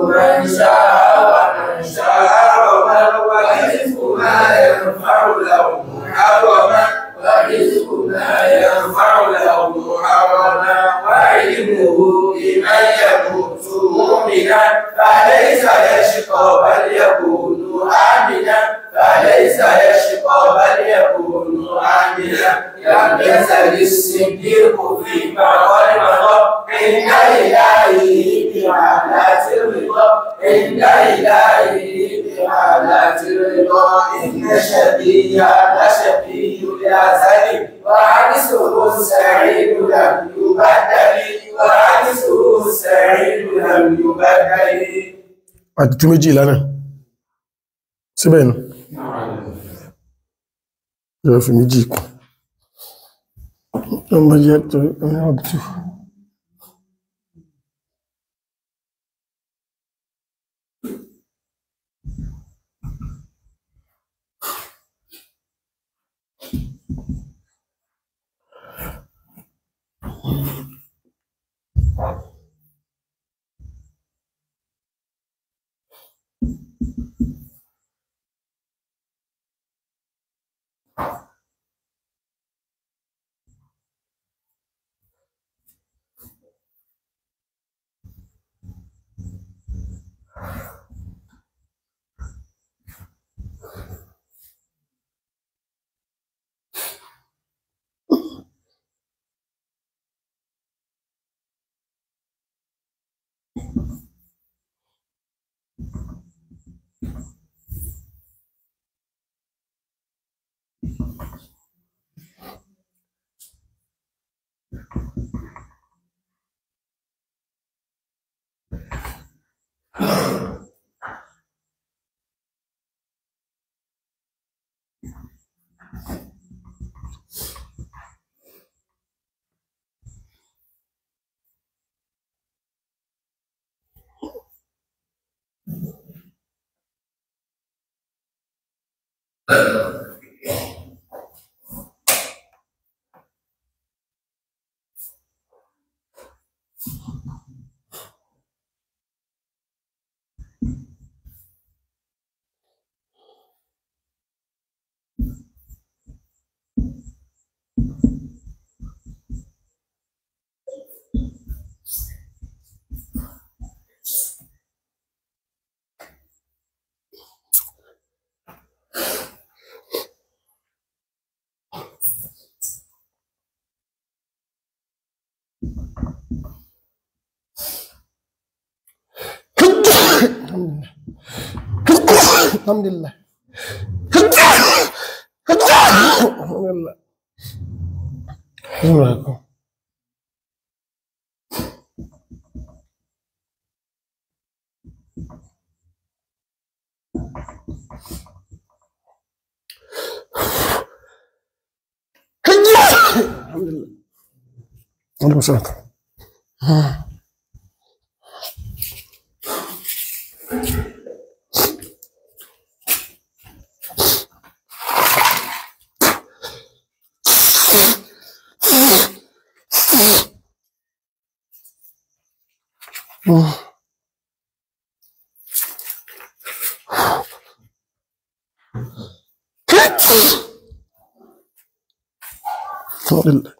من شاء ومن شاء ورزق ما ينفع له محرما ورزق ما ينفع له محرما وعلمه لمن يموت مؤمنا فليس يشقى بل يكون آمنا فليس يشقى بل يكون آمنا لم يزل الصديق فيما قد مضى عند إلهه بحالات الرضا عند إلهه بحالات الرضا إن شبيه لشبيه الأزل وعنسه السعيد لم يبدل وعنسه السعيد لم يبدل àti tú méjì lánàá síbẹ̀ nù yóò fi méjì kù ọmọ jẹ́ tó ní ọ̀tù alhamdulillah alhamdulillah alhamdulillah alhamdulillah alaikum salam alhamdulillah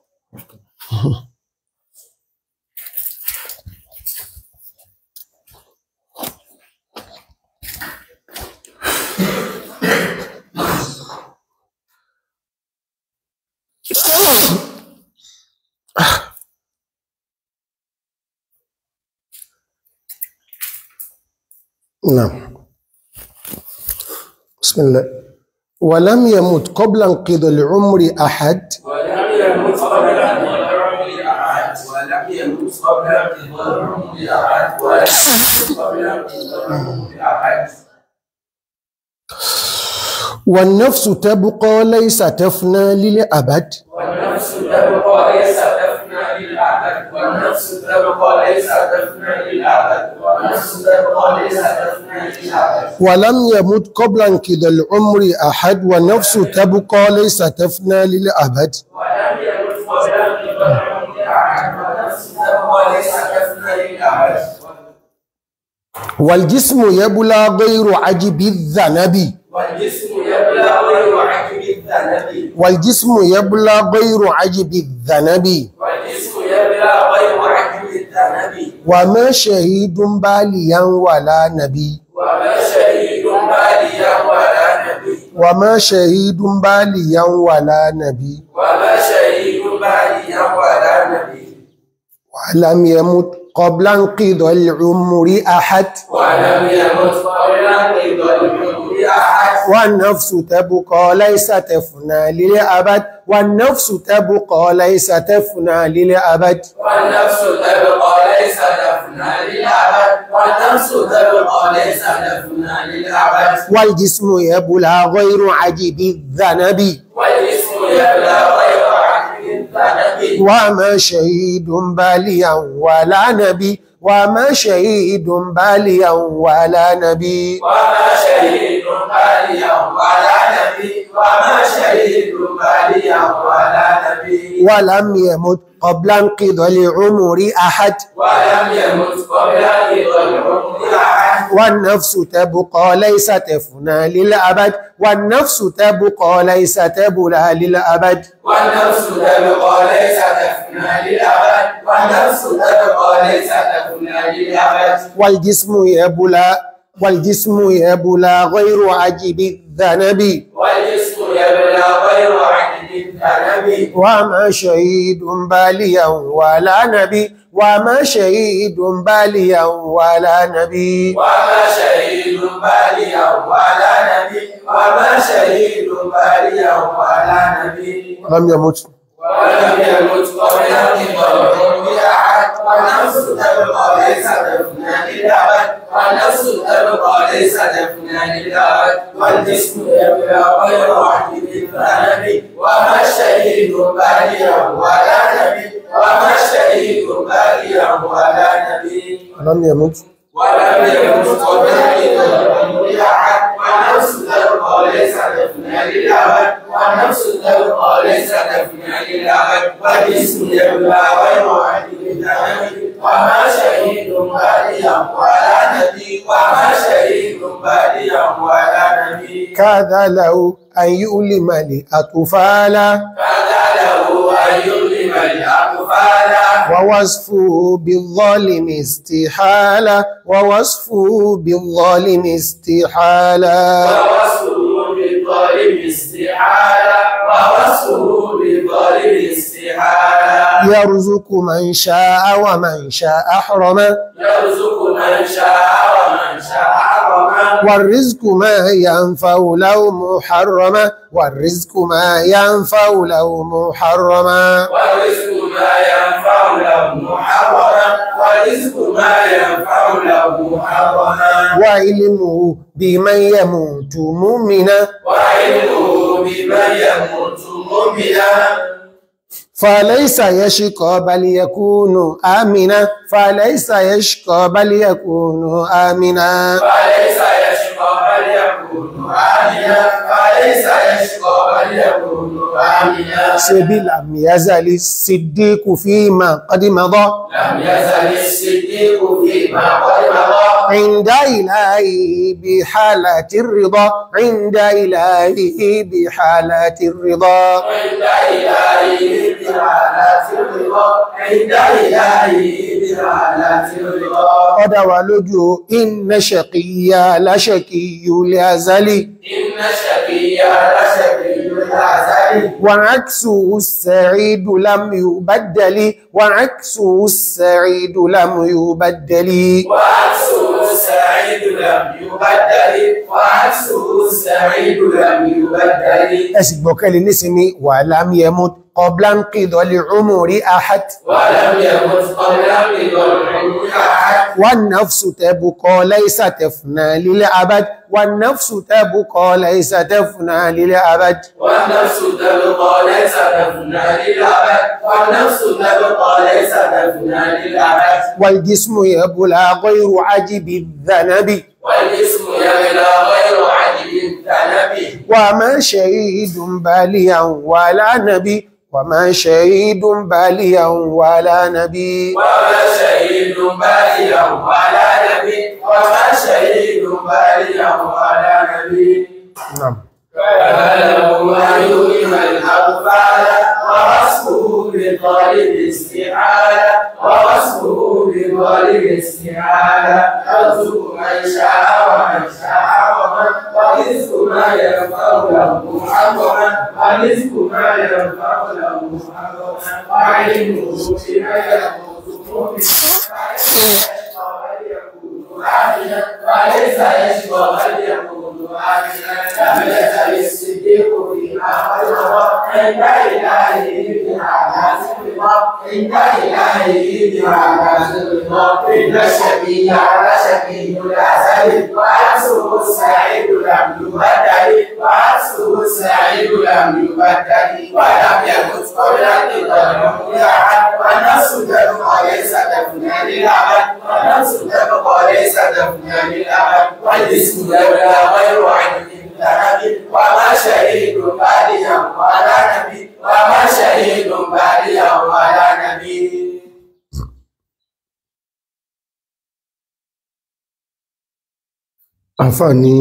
نعم بسم الله ولم يمت قبل انقضاء العمر أحد ولم يمت قبل العمر أحد ولم يمت قبل العمر أحد ولم يمت قبل العمر أحد والنفس تبقى ليس تفنى للأبد والنفس تبقى ليس تفنى للأبد والنفس تبقى ليس تفنى للأبد والنفس تبقى ليس تفنى للأبد ولم يمت قبل انقضاء العمر أحد والنفس تبقى ليس تفنى للأبد ولم يمت قبل العمر أحد والنفس تبقى ليس تفنى للأبد والجسم يبلى غير عجب الذنب والجسم يبلى غير عجب الذنب والجسم يبلى غير عجب الذنب والجسم يبلى غير عجب الذنب وما شهيد باليا ولا نبي وما شهيد باليا ولا نبي وما شهيد باليا ولا نبي وما شهيد باليا ولا نبي ولم يمت قبل انقضاء العمر أحد ولم يمت قبل انقضاء العمر احد والنفس تبقى ليس تفنى للأبد والنفس تبقى ليس تفنى للأبد والنفس تبقى ليس تفنى للابد والنفس تبقى ليس تفنى للابد والجسم يبلى غير عجب الذنب والجسم يبلى غير عجب الذنب وما شهيد باليا ولا نبي وما شهيد باليا ولا نبي وما شهيد باليا ولا نبي وما شهيد باليا ولا نبي ولم يمت قبل انقضاء العمر أحد ولم يمت قبل انقضاء العمر احد والنفس تبقى ليس تفنى للأبد والنفس تبقى ليس تبلى للأبد والنفس تبقى ليس تفنى للابد والنفس تبقى ليس تفنى للابد والجسم يبلى والجسم يبلى غير عجب الذنب والجسم يبلى غير عجب الذنب وما شهيد باليا ولا نبي وما شهيد باليا ولا نبي وما شهيد باليا ولا نبي وما شهيد باليا ولا نبي لم يمت ولم يمت قبل انقضاء العمر احد والنفس تبقى ليس تفنى للابد والنفس تبقى ليس تفنى للابد والجسم يبلى غير عجب الذنب وما شهيد باليا ولا نبي وما شهيد باليا ولا نبي لم يمت ولم يمت قبل انقضاء العمر احد والنفس تبقى ليس تفنى للابد والنفس تبقى ليس تفنى للابد والجسم يبلى غير عجب الذنب وما شهيد باليا ولا نبي وما شهيد باليا ولا نبي كذا لو أن يؤلم لأطفال فذا له ان يظلم الاطفال ووصفه بالظالم استحالة ووصفه بالظالم استحالة ووصفه بالظالم استحالة ووصفه بالظالم استحالة يرزق من شاء ومن شاء حرما يرزق من شاء ومن شاء حرما والرزق ما ينفع له محرما والرزق ما ينفع له محرما والرزق ما ينفع له محرما والرزق ما ينفع له محرما وعلمه بمن يموت مؤمنا وعلمه بمن يموت مؤمنا فليس يشقى بل يكون آمنا فليس يشقى بل يكون آمنا فليس يشقى بل يكون آمنا فليس يشقى بل يكون آمنا سبي لم يزل الصديق فيما قد مضى لم يزل الصديق فيما قد مضى عند إلهه بحالة الرضا عند إلهه بحالة الرضا عند إلهه بحالات الرضا عند إلهه بحالات الرضا قد ولجوا إن شقيا لشقي الأزلي إن شقيا لشقي العزل وعكسه السعيد لم يبدل وعكسه السعيد لم يبدل وعكسه السعيد لم يبدل وعكسه السعيد لم يبدل أسبوكالي نسمي ولم يمت قبل انقضاء العمر أحد ولم يمت قبل انقضاء العمر أحد والنفس تبقى ليس تفنى للأبد والنفس تبقى ليس تفنى للأبد والنفس تبقى ليس تفنى للأبد والنفس تبقى ليس تفنى للأبد والجسم يبلى غير عجب الذنب والجسم يبلى غير عجب الذنب وما شهيد باليا ولا نبي وما شهيد باليا ولا نبي وما شهيد باليا ولا نبي وما شهيد باليا ولا نبي نعم فله ما يؤلم الأطفال ووصفه بطالب استعالة ووصفه بطالب استعالة يرزق من شاء ومن شاء ومن ورزق ما ينفع له محرما ورزق ما ينفع له محرما وعلمه بما يموت وليس يشبه بل يكون آمنا لم يزل الصديق فيما حرم عند إلهه بهذا الرضا عند إلهه بهذا الرضا إن الشقي على شقي الأزل وعكسه السعيد لم يبدل وعكسه السعيد لم يبدل ولم يمت قبل الرضا أحد والنفس تبقى ليس تفنى للأبد والنفس تبقى ليس تفنى للأبد والجسم لولا غير عين ذهب وما شهيد باليا ولا نبي وما شهيد باليا ولا نبي àǹfààní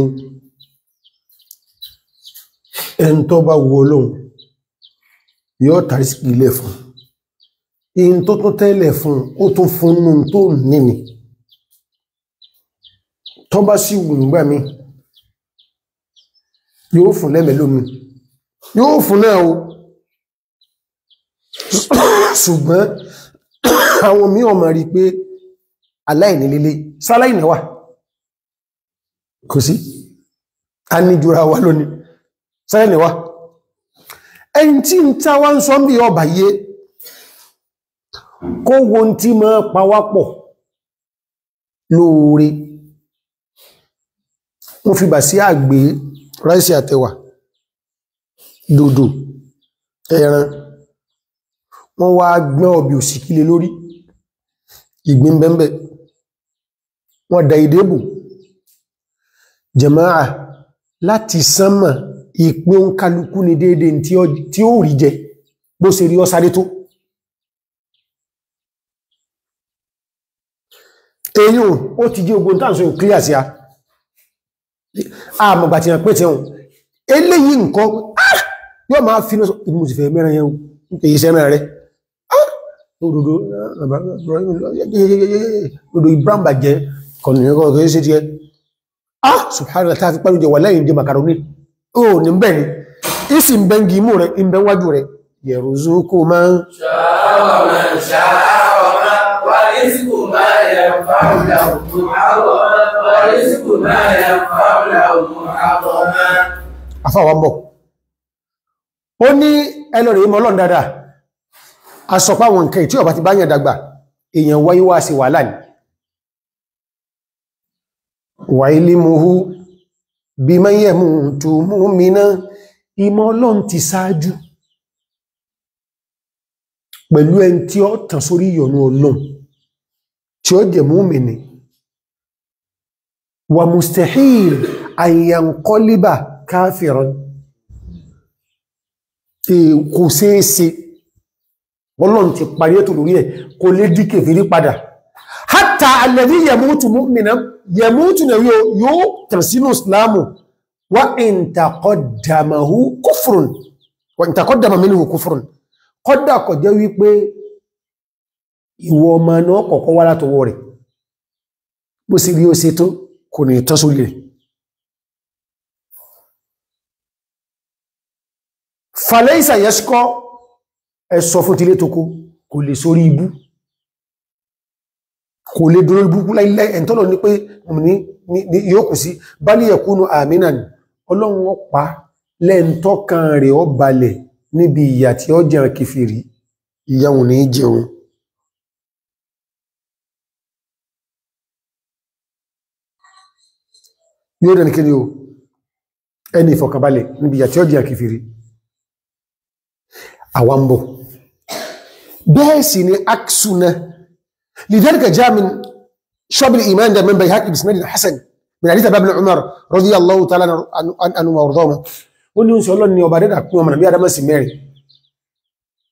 ẹn tó bá wo Ọlọ́hun yóò tàrí sí ilẹ̀ fún in tó tún tẹ́lẹ̀ fún ó tún fún nù tó nìní tó bá sí wù nígbà mí yóò fún lẹ́mẹ̀ lómi yóò fún náà o ṣùgbọ́n àwọn mí ọmọ rí pé aláìní lílé sáláìní wà kò sí a ní jùra wa lónìí sáláìní wà ẹni tí ń tá wá ń sọ bí ọba yé kó wo tí mọ́ pawápọ̀ lóore wọ́n fi bà sí àgbé ráìsì àtẹwà dòdò ẹran wọ́n wá gbọ́n ọbì òsìkílé lórí ìgbín bẹ́m̀bẹ̀ wọ́n da ìdébù jẹmáà láti sánmà ìpín òǹkálukú ní déédé tí ó rí jẹ bó ṣe rí ọ́sáré tó èyí ó ti jí ogun tàà sọ ìkíyà sí a àmọ̀gbà tí wọ́n pẹ́ tí wọ́n eléyìí nǹkan yóò máa fi náà ìmú ti fẹ́ mẹ́rin yẹn èyí sẹ́rẹ̀ rẹ̀ òdòdó Ibrahim bàjẹ́ kọ̀nìyàn kìí ṣe jẹ́ ah subhanallah ta fi pẹ́lú jẹ wà lẹ́yìn jẹ makaroni o ní bẹ́ ni isi ń bẹ́ngi imú rẹ̀ ń bẹ́ wájú rẹ̀ yarzuqu man شاء ومن شاء ومن ورزق ما ينفع له محرما ورزق ما ينفع له محرما afáwọn bọ̀ ó ní ẹlọ́rẹ̀ ìmọ̀ ọlọ́run dáadáa a sọ pé àwọn nǹkan tí ọba ti bá yàn dàgbà èèyàn wáyé wá sí wàhálà ní wà ilmuhu biman yamutu mu'mina ìmọ̀ ọlọ́run ti sáájú pẹ̀lú ẹni tí ó tàn sórí ìyọ̀nù ọlọ́run tí ó jẹ mu'mini wa mustahil an yanqaliba káfìrán kò ṣeéṣe ọlọ́run ti parí ètò lórí ẹ̀ kò lè dí kèfèrí padà hátà alladhi yamutu mu'minan yamutu na yóò tàn sínú islamu wa in taqaddamahu kufrun wa in taqaddama minhu kufrun kọ́dà kọ̀ jẹ́ wípé ìwọ ọmọ náà kọ̀kọ́ wá látọwọ́ rẹ̀ bó sì rí ó ṣe tó kò ní tán sórí rẹ̀ fàlẹ́ìsà yẹ́ṣkọ́ ẹ̀sọ fún tilé tó kó kò lè sórí ibú kò lè dúró ibú láìlẹ́ ẹ̀ntọ́lọ̀ ní pé ní yóò kù sí bá ní ẹ̀kúnnù àmìnà ni ọlọ́run ó pa lẹ́ntọ́kan rẹ̀ ó balẹ̀ níbi ìyà tí ó jẹ́ kìfìrí ìyàwó ní jẹun yóò dẹ̀ ní kí ni o ẹni ìfọ̀kànbalẹ̀ níbi ìyà tí ó jẹ́ kìfìrí àwambọ̀. bẹ́ẹ̀ sì ni aksuna lidhalika jaa min shu'ab al-iman da min bayhaqi bisnad al-hasan min hadith ibn umar radiyallahu ta'ala anhu wa ardahuma ó ní oúnjẹ ọlọ́ni ọba dẹ́dà pín ọmọ nàbí adama sí mẹ́rin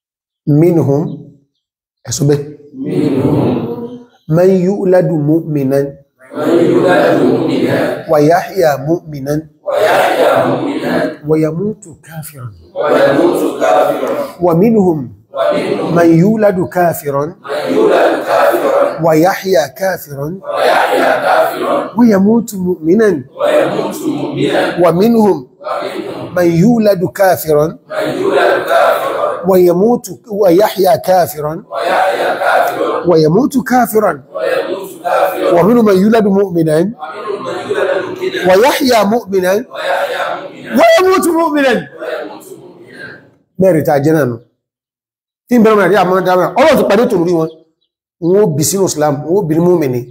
minhum ẹ̀sọ́bẹ̀ منهم man yuladu mu'minan من يولد مؤمنا wa yahya mu'minan ويحيى مؤمنا wa yamutu kafiran ويموت كافرا wa minhum ومنهم man yuladu kafiran من يولد كافرا wa yahya kafiran ويحيى كافرا wa yamutu mu'minan ويموت مؤمنا wa minhum ومنهم man yuladu kafiran من يولد كافرا wa yamutu wa yahya kafiran ويحيى كافرا wa yamutu kafiran ويموت كافرا wa minhum man yuladu mu'minan ومنهم من يولد مؤمنا wa yahya mu'minan ويحيى مؤمنا wa yamutu mu'minan ويموت مؤمنا mẹ́rin ta jẹ́ náà tí ń bẹ̀rẹ̀ mẹ́rin àmọ́ dára ọlọ́run ti pàdé tòlórí wọn wọ́n bí sínú islam wọ́n bí ní múmìnì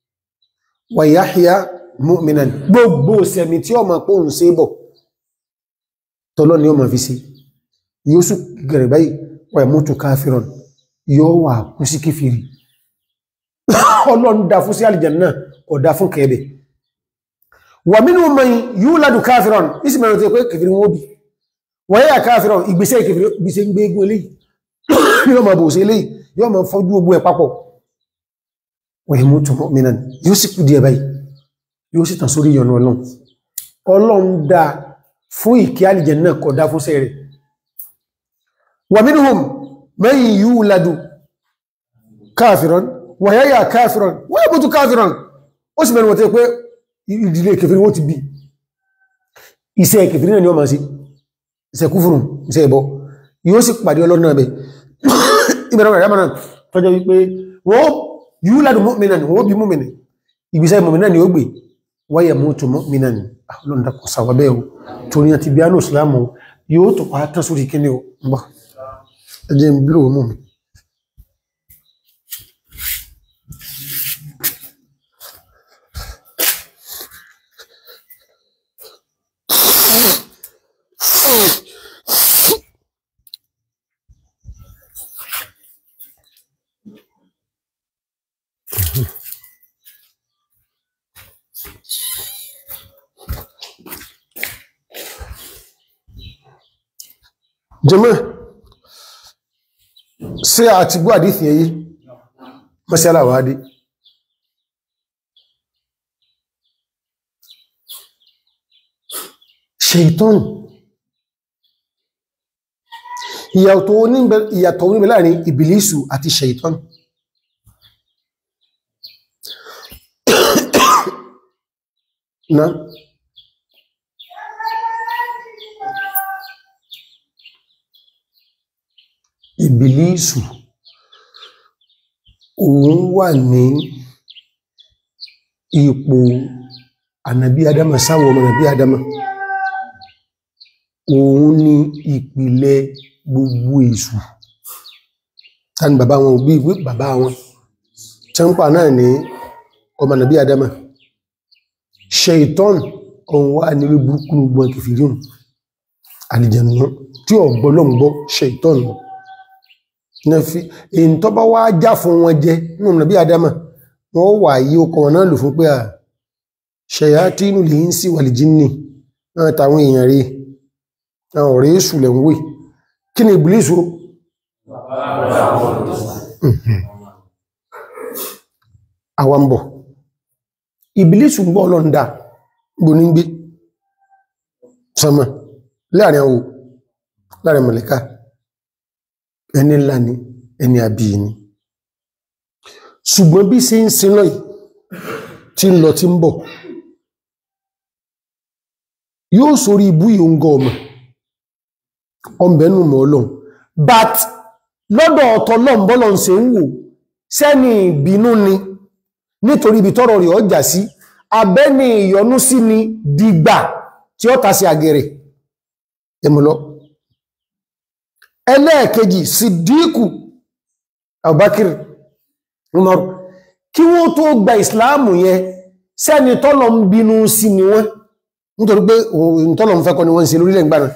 wa yahya mu'minan gbogbo sẹ̀mí tí ọmọ pọ̀ ń ṣe bọ̀ tọ́lọ́ ni ọmọ fi sí yóò sù gẹ̀rẹ̀ báyìí wa yamutu káfíràn yóò wà kú sí kífìrí ọlọ́run dá fún sí àlìjànnà kò dá fún kẹ́ẹ̀bẹ̀ wa minhum man yuladu káfíràn ìsìnkú tó pé kẹfìrí wọn bí wọ́n yà káàfiràn ìgbésẹ̀ ìkẹfìrí ìgbésẹ̀ ń gbé egun eléyìí yóò máa bò sí eléyìí yóò máa fọ́jú ogun ẹ̀ papọ̀ wọ́n yẹ mú tọmọ mìíràn yóò sì kú díẹ̀ báyìí yóò sì tàn sórí ìyọnu ọlọ́run ọlọ́run dá fún ìkẹ́ àlìjẹ̀ náà kọ̀ dá fún sẹ́rẹ̀ wà minhum man yuladu káàfiràn wọ́n yà káàfiràn wọ́n yẹ mú tu káàfiràn ó sì mẹ́rin wọ́n tẹ́ pé ìdílé kẹfìrí wọ́n ti bí iṣẹ́ kẹfìrí náà ni wọ́n máa sí iṣẹ́ kúfùrù iṣẹ́ ẹbọ yóò sì pàdé ọlọ́run náà bẹ̀ ìbẹ̀rẹ̀ rẹ̀ yàmàrà tọ́jọ́ wípé wọ́n yíò ládùn mọ́mìnà ni wọ́n bí mọ́mìnà ìgbésẹ̀ mọ́mìnà ni ó gbé wáyé mọ́tò mọ́mìnà ni ọlọ́run dákọ̀ sàwọ́bẹ̀ o torí àti bí ánù ìsìlámù yóò tó pa tán sórí kíní o ń bọ̀ ẹjẹ́ ń bírò mú mi jẹmọ́ sí àti gbọ́ àdífì ẹyí mọ́sílá wádé ṣeìtọ́n ìyàtọ̀ oníbẹ̀ láàrin ìbìlísù àti ṣeìtọ́n na ìbìlísù òun wà ní ipò ànàbí adama sáwọn ọmọ ànàbí adama òun ni ìpìlẹ̀ gbogbo èṣù tani bàbá wọn bí ìwé bàbá wọn tẹ́ǹpà náà ní ọmọ ànàbí adama ṣeìtọ́n òun wà ní orí burúkú gbọ́n kìfìríhùn àlìjẹ̀nù tí ọ̀gbọ́lọ́gbọ́ ṣeìtọ́n na fi èyí tó bá wá já fún wọn jẹ nínú nàbí adama wọ́n wà yí ọkọ̀ wọn náà lò fún pé à ṣẹ̀yà tí inú lè ń sí wà lè jíní náà tàwọn èèyàn rí àwọn ọ̀rẹ́ èṣù lẹ̀ ń wè kí ni ìbìlísù àwọn ń bọ̀ ìbìlísù ń bọ̀ lọ́ndà gbóní gbé sọmọ láàrin àwọn láàrin mọ̀lẹ́ká ẹni ńlá ni ẹni àbí ni ṣùgbọ́n bí sí ń sin lọ yìí tí ń lọ tí ń bọ̀ yóò sórí ibú ìhóngọ́ ọmọ ọmọbẹ̀nù mọ́ ọlọ́run but lọ́dọ̀ ọ̀tọ̀ lọ́mbọ́lọ́ ń ṣe ń wò sẹ́ni ìbínú ni nítorí ibi tọ́rọ rẹ̀ ọjà sí abẹ́ni ìyọnú sí ni dìgbà tí ó ta sí àgẹ̀rẹ̀ ẹmùlọ́ ẹlẹ́ẹ̀kejì Siddiqu Abubakar Umar kí wọ́n tó gba ìsìláàmù yẹn sẹ́ni tọ́lọ ń bínú sí ni wọ́n nítorí pé òun tọ́lọ ń fẹ́ kọ́ ni wọ́n ń ṣe lórílẹ̀ ìgbàna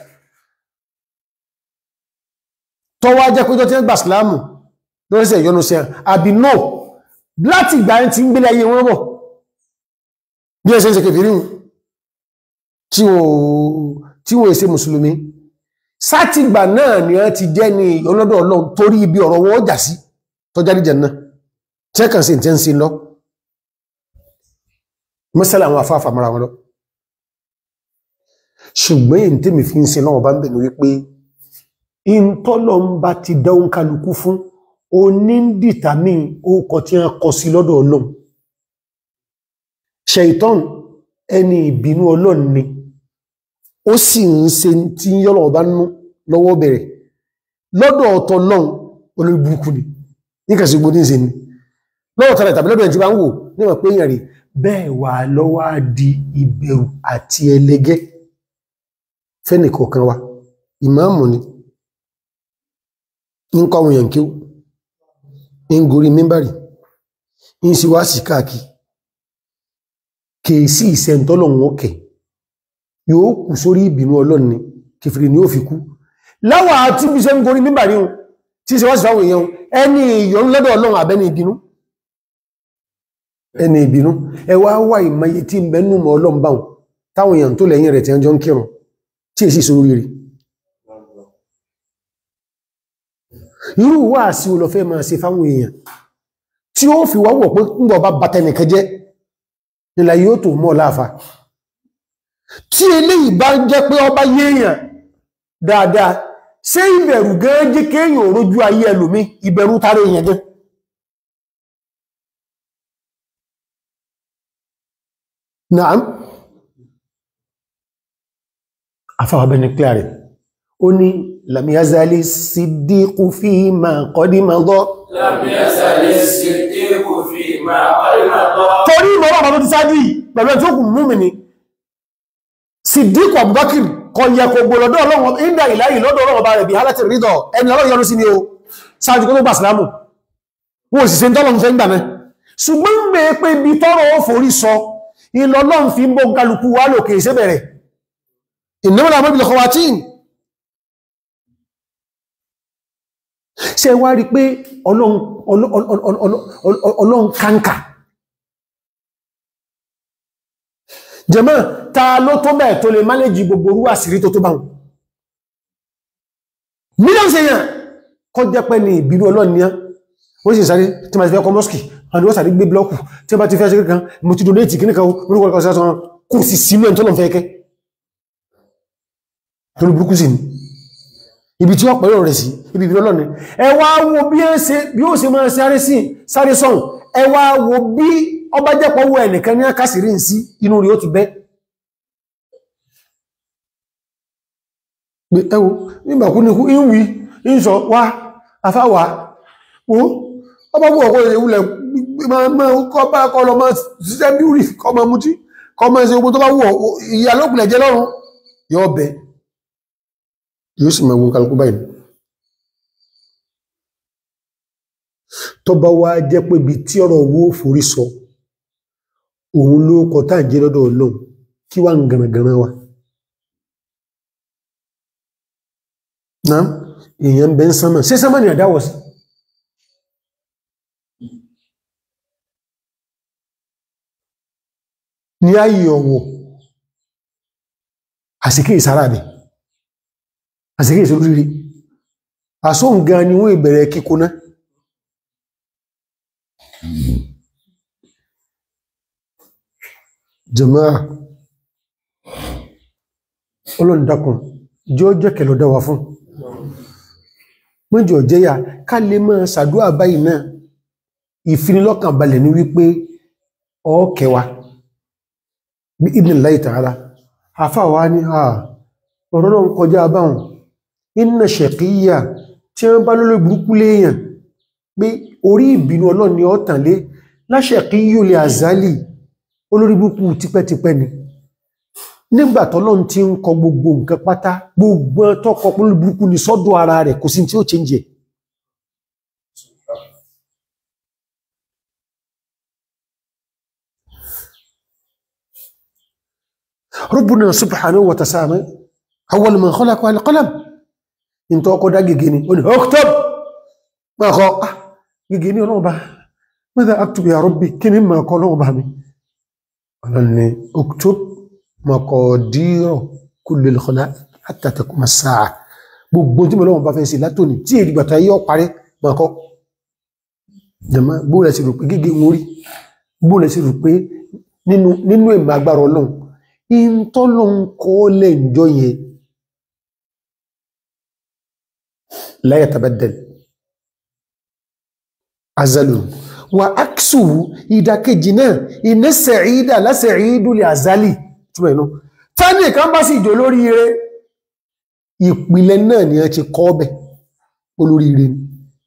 tọ́wọ́ jẹ́ pé tó ti ń gbà ìsìláàmù lóríṣẹ́ ìyọnu sí àbí no láti ìgbà yẹn ti ń gbélé ayé wọn bọ̀ bí ẹ ṣe ń ṣe kèfèrí tí wọ́n èsè mùsùlùmí sátìgbà náà ni a ti jẹ́ ní ọlọ́dọ̀ ọlọ́run torí ibi ọ̀rọ̀ wọn jà sí tọ́já ní jẹ̀nà tẹ́kàn sí tẹ́ ń sin lọ mọ́sálà àwọn afáfà mara wọn lọ ṣùgbọ́n èyí tí mi fi ń sin lọ́wọ́ bá ń bẹ̀ ní wípé in tọ́lọ ń bá ti dáun kálukú fún o ní dìtàmí ókọ tí a kọ sí lọ́dọ̀ ọlọ́run ṣẹ̀ìtọ́n ẹni ìbínú ọlọ́run ni ó sì ń ṣe tí yọ́lọ̀ bá nú lọ́wọ́ bẹ̀rẹ̀ lọ́dọ̀ ọ̀tọ̀ lọ́n olórí burúkú ni níkàsí gbogbo ní ṣe ni lọ́wọ́ tọ́lẹ̀ tàbí lọ́dọ̀ ẹ̀ tí bá ń wò níwọ̀n pé èèyàn rí bẹ́ẹ̀ wà lọ́wọ́ á di ìbẹ̀rù àti ẹlẹ́gẹ́ fẹ́nìkọ̀ọ̀kan wa ìmáàmù ni ń kọ́ àwọn èèyàn kí ó ń gorí mímbàrí ń sì wá sí káàkiri kèèsí ìsẹ̀ntọ́lọ̀ wọn kẹ̀ yóò kù sórí ìbínú ọlọ́ni kèfèrè ni ó fi kú láwà tí bí ṣe ń gorí mímbàrí hun tí ṣe wá sí fáwọn èèyàn ẹni ìyọ̀ lọ́dọ̀ ọlọ́run àbẹ́ni ìbínú ẹni ìbínú ẹ wá wà ìmọye tí ń bẹnú mọ́ ọlọ́run báhùn táwọn èèyàn tó lẹ́yìn rẹ̀ tí wọ́n jọ ń kírun tí èsì sórí rí irú wà sí olọ́fẹ́ máa ṣe fáwọn èèyàn tí ó fi wáwọ̀ pé ń bọ̀ bá bàtẹnìkan jẹ́ nílà yóò tó mọ́ láàfà tí eléyìí bá ń jẹ́ pé ọba yéèyàn dáadáa ṣé ìbẹ̀rù gan jẹ́ kéèyàn òrójú ayé ẹlòmí ìbẹ̀rù tàrí èèyàn gan naam afáwà bẹni clear rẹ̀ ó ní lamiyazali siddiqu fi ma qadi madha لم يزل الصديق فيما قد مضى torí ìmọ̀ràn ọmọ tó ti sáájú yìí pẹ̀lú ẹ̀tí òkùn mú mi ni Siddiq Abubakar kọ yẹ kò gbòlọ́dọ̀ ọlọ́run ìdá ìláyì lọ́dọ̀ ọlọ́run ọba rẹ̀ bí hálàtì rídọ̀ ẹni ọlọ́run yọrù sí ni o sáájú kó tó gbà sílámù wọ́n sì se ń tọ́lọ́run fẹ́ ń gbà náà ṣùgbọ́n ń bẹ pé ibi tọ́rọ ó forí sọ ìlọ́lọ́run fi ń bó kálukú wá lòkè ìṣẹ́ bẹ̀rẹ̀ ìnáwó làwọn ibi lọ́kọ̀ wá tí ṣe wá rí pé ọlọ́run ọlọ́run kánkà jẹmọ́ ta ló tó bẹ́ẹ̀ tó lè mánéjì gbogbo orú àṣírí tó tó bá wọn mílíọ̀nù sí èyàn kọ́ jẹ́ pẹ́ ní ìbínú ọlọ́run ní wọ́n sì sáré tí ma ti fẹ́ kọ́ mọ́sùkì àwọn ìwọ́n sáré gbé blọ́ọ̀kù tí a bá ti fẹ́ ṣe kan mo ti donate kí níkan orúkọ ọkọ̀ sí àwọn kò sì sínú ẹ̀ tó lọ fẹ́ kẹ́ tó ló burúkú sí ni ibi tí wọ́n pẹ̀lú rẹ̀ sí ibi ìbínú ọlọ́run ẹ wá wo bí ó ṣe máa sáré sí sáré sọ́hùn ẹ wá wo bí ọba jẹ́pọ̀ owó ẹnìkan ní àkásìrí sí inú rí ó ti bẹ́ pé ẹwọ nígbàkú ní ìwí ìṣọ́ wá afáwà ó ọba bú ọkọ̀ ìwúlẹ̀ kọ́ bá kọ́ lọ máa ṣiṣẹ́ bí rí kọ́ máa mútí kọ́ máa ṣe ogun tó bá wù ìyà lópìnlẹ̀ jẹ́ lọ́rùn yóò bẹ yóò sì máa gun kálukú báyìí tó bá wá jẹ́ pé ibi tí ọ̀rọ̀ owó forí sọ òun ló kọ tá jẹ́ lọ́dọ̀ ọlọ́run kí wá ń gànàgànà wa náà èèyàn bẹ́ ń sánmà sí sánmà ní àdáwọ̀ sí ní ayé ọ̀wọ̀ àsìkè ìsára bẹ̀ àsìkè ìsórírí àsóǹgá ni wọ́n ìbẹ̀rẹ̀ kíkó náà jama'a olóndakùn jọ jẹ́ kẹlọ dáwà fún mọ́jọ jẹ́yà ká lè máa sàdúwà báyìí náà ìfinilọ́kàn balẹ̀ ní wípé ọ́kẹwa bí idhnillahi ta'ala àfáwà ní à ọ̀rọ̀ náà kọjá báhùn inna shaqiyya tí wọ́n bá lólè burúkú léèyàn pé orí ìbínú Ọlọ́run ni ọ́tàn lé la shaqiyyu li azali olórí búkú tipẹ́tipẹ́ ni nígbà tọ́lọ́n tí ń kọ gbogbo nǹkan pátá gbogbo tọ́kọ pẹ̀lú búkú ni sọ́dọ̀ ara rẹ̀ kò sí tí ó change ẹ̀ Rabbuna subhanahu wa ta'ala awwal man khalaqa al-qalam in tó kọ́ dá gègé ni ó ní oktob máa kọ́ ah gègé ní ọlọ́ọ̀bá madha aktub ya rabbi kí ni máa kọ́ ọlọ́ọ̀bá mi ọlọ́ni uktub maqadira kulli al-khalaiq hatta taquma as-sa'a gbogbo tí mọ̀lọ́wọ́n bá fẹ́ sí látòní tí èdè gbàtà yíò parẹ́ mọ̀kọ́ jẹ̀mọ́ bóòlẹ̀ sí rò pé gígé orí bóòlẹ̀ sí rò pé nínú nínú ìmọ̀ agbára ọlọ́run in tọ́lọ́run kọ́ lẹ́ ìjọ yẹn la yatabaddal azalun wa aksu ìdàkejì náà iná sẹ̀ídà lásẹ̀ídù lè azali túnmọ̀ inú tání kan bá sì jò lórí ire ìpìlẹ̀ náà ni a ti kọ́ ọbẹ̀ olórí ire ni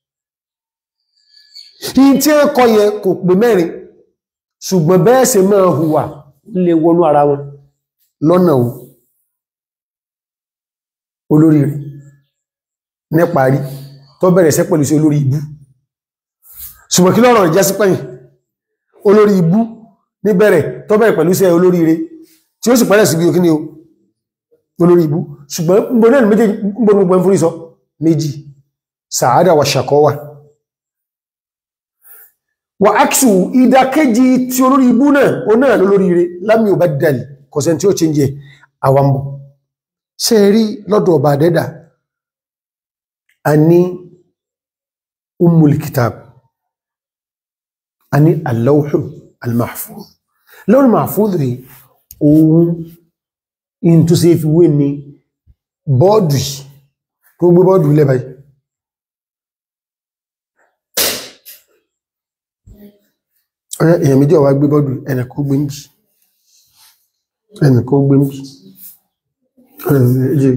in tí a kọ yẹ kò pè mẹ́rin ṣùgbọ́n bẹ́ẹ̀ ṣe máa hùwà lè wọnú ara wọn lọ́nà o olórí ire níparí tó bẹ̀rẹ̀ sẹ́ pẹ̀lú sí olórí ibú ṣùgbọ́n kí lọ́rọ̀ ìjásí pẹ̀yìn olórí ibú níbẹ̀rẹ̀ tó bẹ̀rẹ̀ pẹ̀lú sí olórí ire tí ó sì pẹ̀lẹ̀ sí bí o kí ni o olórí ibú ṣùgbọ́n gbogbo náà méjì gbogbo ẹn fúrí sọ méjì sàádà wà ṣàkọwà wà áksù ìdákéjì tí olórí ibú náà o náà lólórí ire lámì ò bá dàlì kọ̀sẹ̀ tí ó ṣe ń jẹ àwambò ṣe rí lọ́dọ̀ ọba àdẹ́dà a ní ummul kitab a ní al-lawhu al-mahfuz lawhu al-mahfuz rí ohun in tó ṣe fi wé ní bọ́ọ̀dù tó gbé bọ́ọ̀dù lẹ́bàá ọ̀rẹ́ èyàn méjì ọwá gbé bọ́ọ̀dù ẹnìkó gbé ń bí ẹnìkó gbé ń bí ọ̀rẹ́ méjì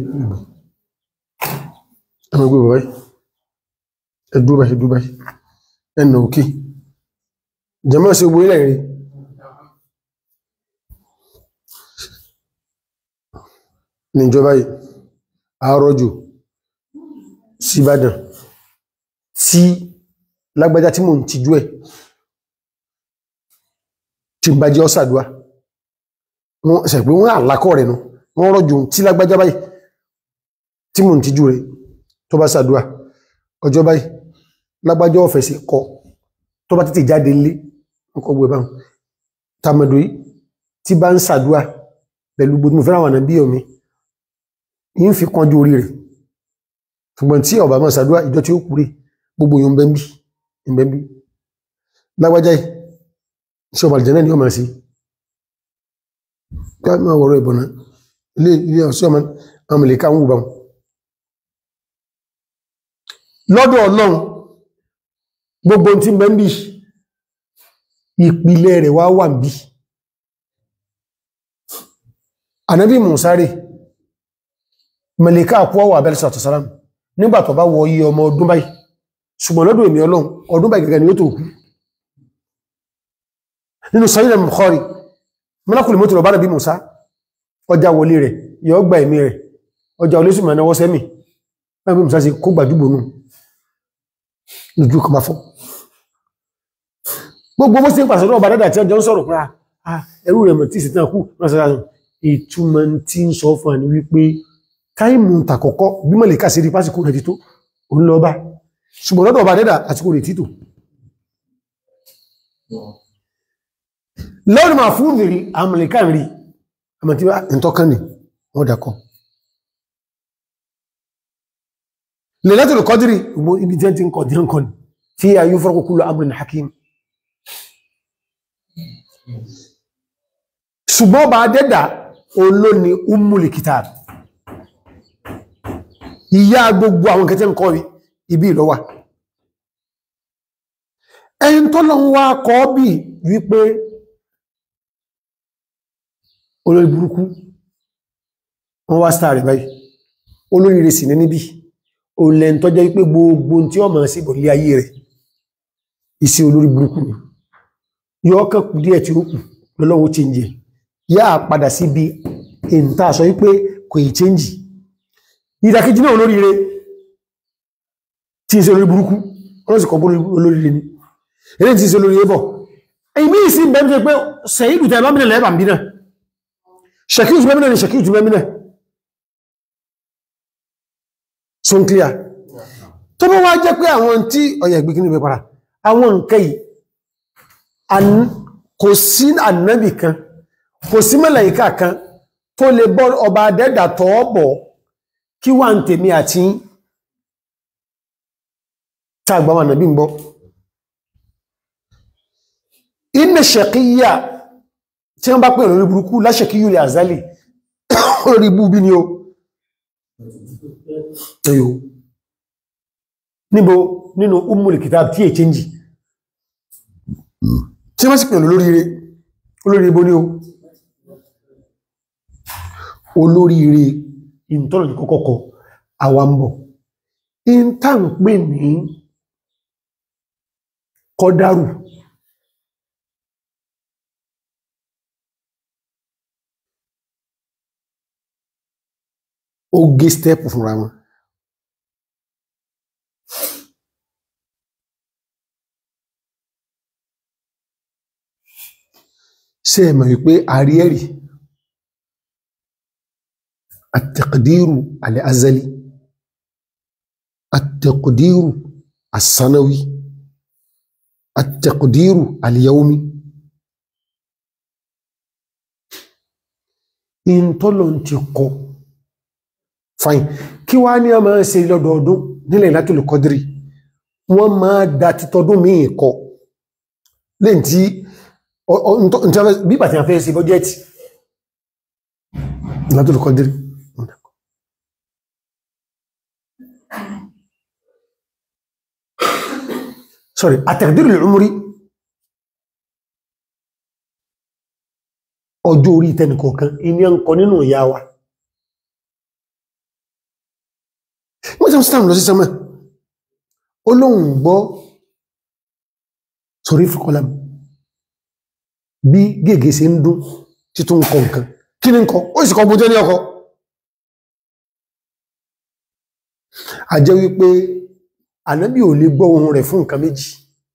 ẹmọ gbé bàbáyì ẹdúbà ẹdúbà ẹnà òkè jẹmọ́ sí gbé ilẹ̀ rí níjọba yìí àárọ̀jò síbàdàn tí lágbàjá tí mò ń tijú ẹ̀ tí ń bá jẹ́ ọ́sàdúwà wọ́n ṣẹ̀pẹ́ wọ́n àlákọ́ rẹ̀ nù wọ́n rọ̀jò tí lágbàjá báyìí tí mò ń tijú rẹ̀ tó bá sàdúwà ọjọ́ báyìí lágbàjá ọ̀fẹ́ sí kọ tó bá títí jáde nlé ọkọ̀ gbé báhùn tàmàdò yìí tí bá ń sàdúwà pẹ̀lú gbogbo fẹ́ràn àwọn àbí omi yìí ń fi kanjú orí rẹ̀ ṣùgbọ́n tí ọba máa sàdúwà ìjọ tí ó kúrè gbogbo yóò bẹ́m̀bí ìbẹ́m̀bí lágbàjá yìí iṣẹ́ ọmọ àlìjẹ́nà ni ó máa sí káàmà wọ̀rọ̀ ìbọ̀nà ilé ilé ọ̀sọ́ ọmọ amìlẹ̀ká ń wùbá lọ́dọ̀ ọlọ́run gbogbo tí ń bẹ ń bí ìpìlẹ̀ rẹ̀ wá wà ń bí ànábì mùsárì mẹ̀lẹ̀ká àpọ̀ wà abẹ́lẹ̀ sọ̀tọ̀ sáram nígbà tó bá wọ iye ọmọ ọdún báyìí ṣùgbọ́n lọ́dọ̀ èmì ọlọ́run ọdún báyìí gẹ́gẹ́ ni ó tó kú nínú sọ́yìnà Bukhari mọ́lákùnrin mọ́tò lọ́bá nàbí Musa ọjà wọlé rẹ̀ yọ gba ẹ̀mí rẹ̀ ọjà olóṣù ma náwọ́ sẹ́mì nàbí Musa sí kó gbàdúgbò nù lójú kọmá fún gbogbo mọ́ sí ń pàṣẹ ọba dádà tí ọjọ́ ń sọ̀rọ̀ pé ẹrú rẹ̀ mọ̀ tí sì tán kú ìtumọ̀ tí ń sọ fún àní wípé táìmù tàkọ́kọ́ bí mọ̀lẹ̀ ká sí rí pásíkò rẹ̀ tító òun lọ bá ṣùgbọ́n lọ́dọ̀ ọba dádà àsìkò rẹ̀ títò lọ́rùn máa fún ìrì àmàlìká rí àmàtí ìtọ́kàn ní wọ́n dákọ́ lè látòrò kọdìrí gbogbo ibi tí ẹ ti ń kọ̀ dí ń kọ̀ ní tí a yíó fọ́rọ̀kú kúlọ amrin hakim ṣùgbọ́n bá dẹ́dà olóni ummul kitab ìyá gbogbo àwọn kẹtẹ́ ń kọ́ ibi ìlọ́wà ẹni tó lọ wá kọ́ bí wípé olórí burúkú wọ́n wá sáà rẹ̀ báyìí olórí rẹ̀ sì ní níbi olẹ́n tó jẹ́ wípé gbogbo tí ó máa sí ìbọ̀lé ayé rẹ̀ isi olórí burúkú ni yọ́ kàn kù díẹ̀ tí ó kù lọ́lọ́wọ́ change yá padà sí bí ìntà sọ wípé kò ì change ìdàkejì náà olórí rẹ̀ tí ìṣe olórí burúkú wọ́n sì kọ́ olórí rẹ̀ ni eré tí ìṣe olórí rẹ̀ bọ̀ èmi ìsìn bẹ́ẹ̀ pé sẹ́yìdù tẹ́ lọ́mìnà lẹ́bàá bí náà ṣàkíyù jù mẹ́mìnà ni ṣàkíyù jù mẹ́mìnà so n clear tó bọ́ wá jẹ́ pé àwọn tí ọ̀yà ìgbé kíní pẹ̀pàrà àwọn nǹkan yìí kò sí ànábì kan kò sí màláíkà kan tó lè bọ́ ọba adẹ́dà tọ́ bọ̀ kí wà ń tèmi àti tàgbàwà nàbí ń bọ́ inna shaqiyya tí wọ́n bá pè lórí burúkú láṣẹ̀kíyù lè àzálì lórí bú bí ni o ẹyọ níbo nínú umul kitab tí è change tí wọ́n sì pè lórí rẹ̀ olórí ibó ní o olórí rẹ̀ ìntọ́nà ní kọ́kọ́kọ́ àwambọ̀ in tá ń pè ní kọ́dárù ó gé stẹ́pù fúnra wọn ṣe ẹ̀mọ̀ wípé àríẹ̀rì àtẹ̀kùdírù alẹ́-azali àtẹ̀kùdírù àsánáwí àtẹ̀kùdírù alẹ́-yaumi in tọ́lọ̀ ti kọ fine kí wá ní a máa ṣe lọ́dọọdún nílẹ̀ Lailatul Qadri wọ́n máa dá títọdún míì kọ lẹ́yìn tí bí bàtí a fẹ́ sí bọ́jẹ́tì Lailatul Qadri sorry at-taqdir al-umri ọjọ́ orí tẹnìkọ̀ọ̀kan iní ń kọ nínú ìyá wa wọ́n tí wọ́n sítàmù lọ sí sẹ́mọ̀ olóhùn gbọ́ sọ̀rí fìkọlám bí gègé sí ń dún títún kọ nǹkan kí ní kọ ó sì kọ bó jẹ́ ní ọkọ̀ a jẹ́ wípé ànábì ò lè gbọ́ ohun rẹ̀ fún nǹkan méjì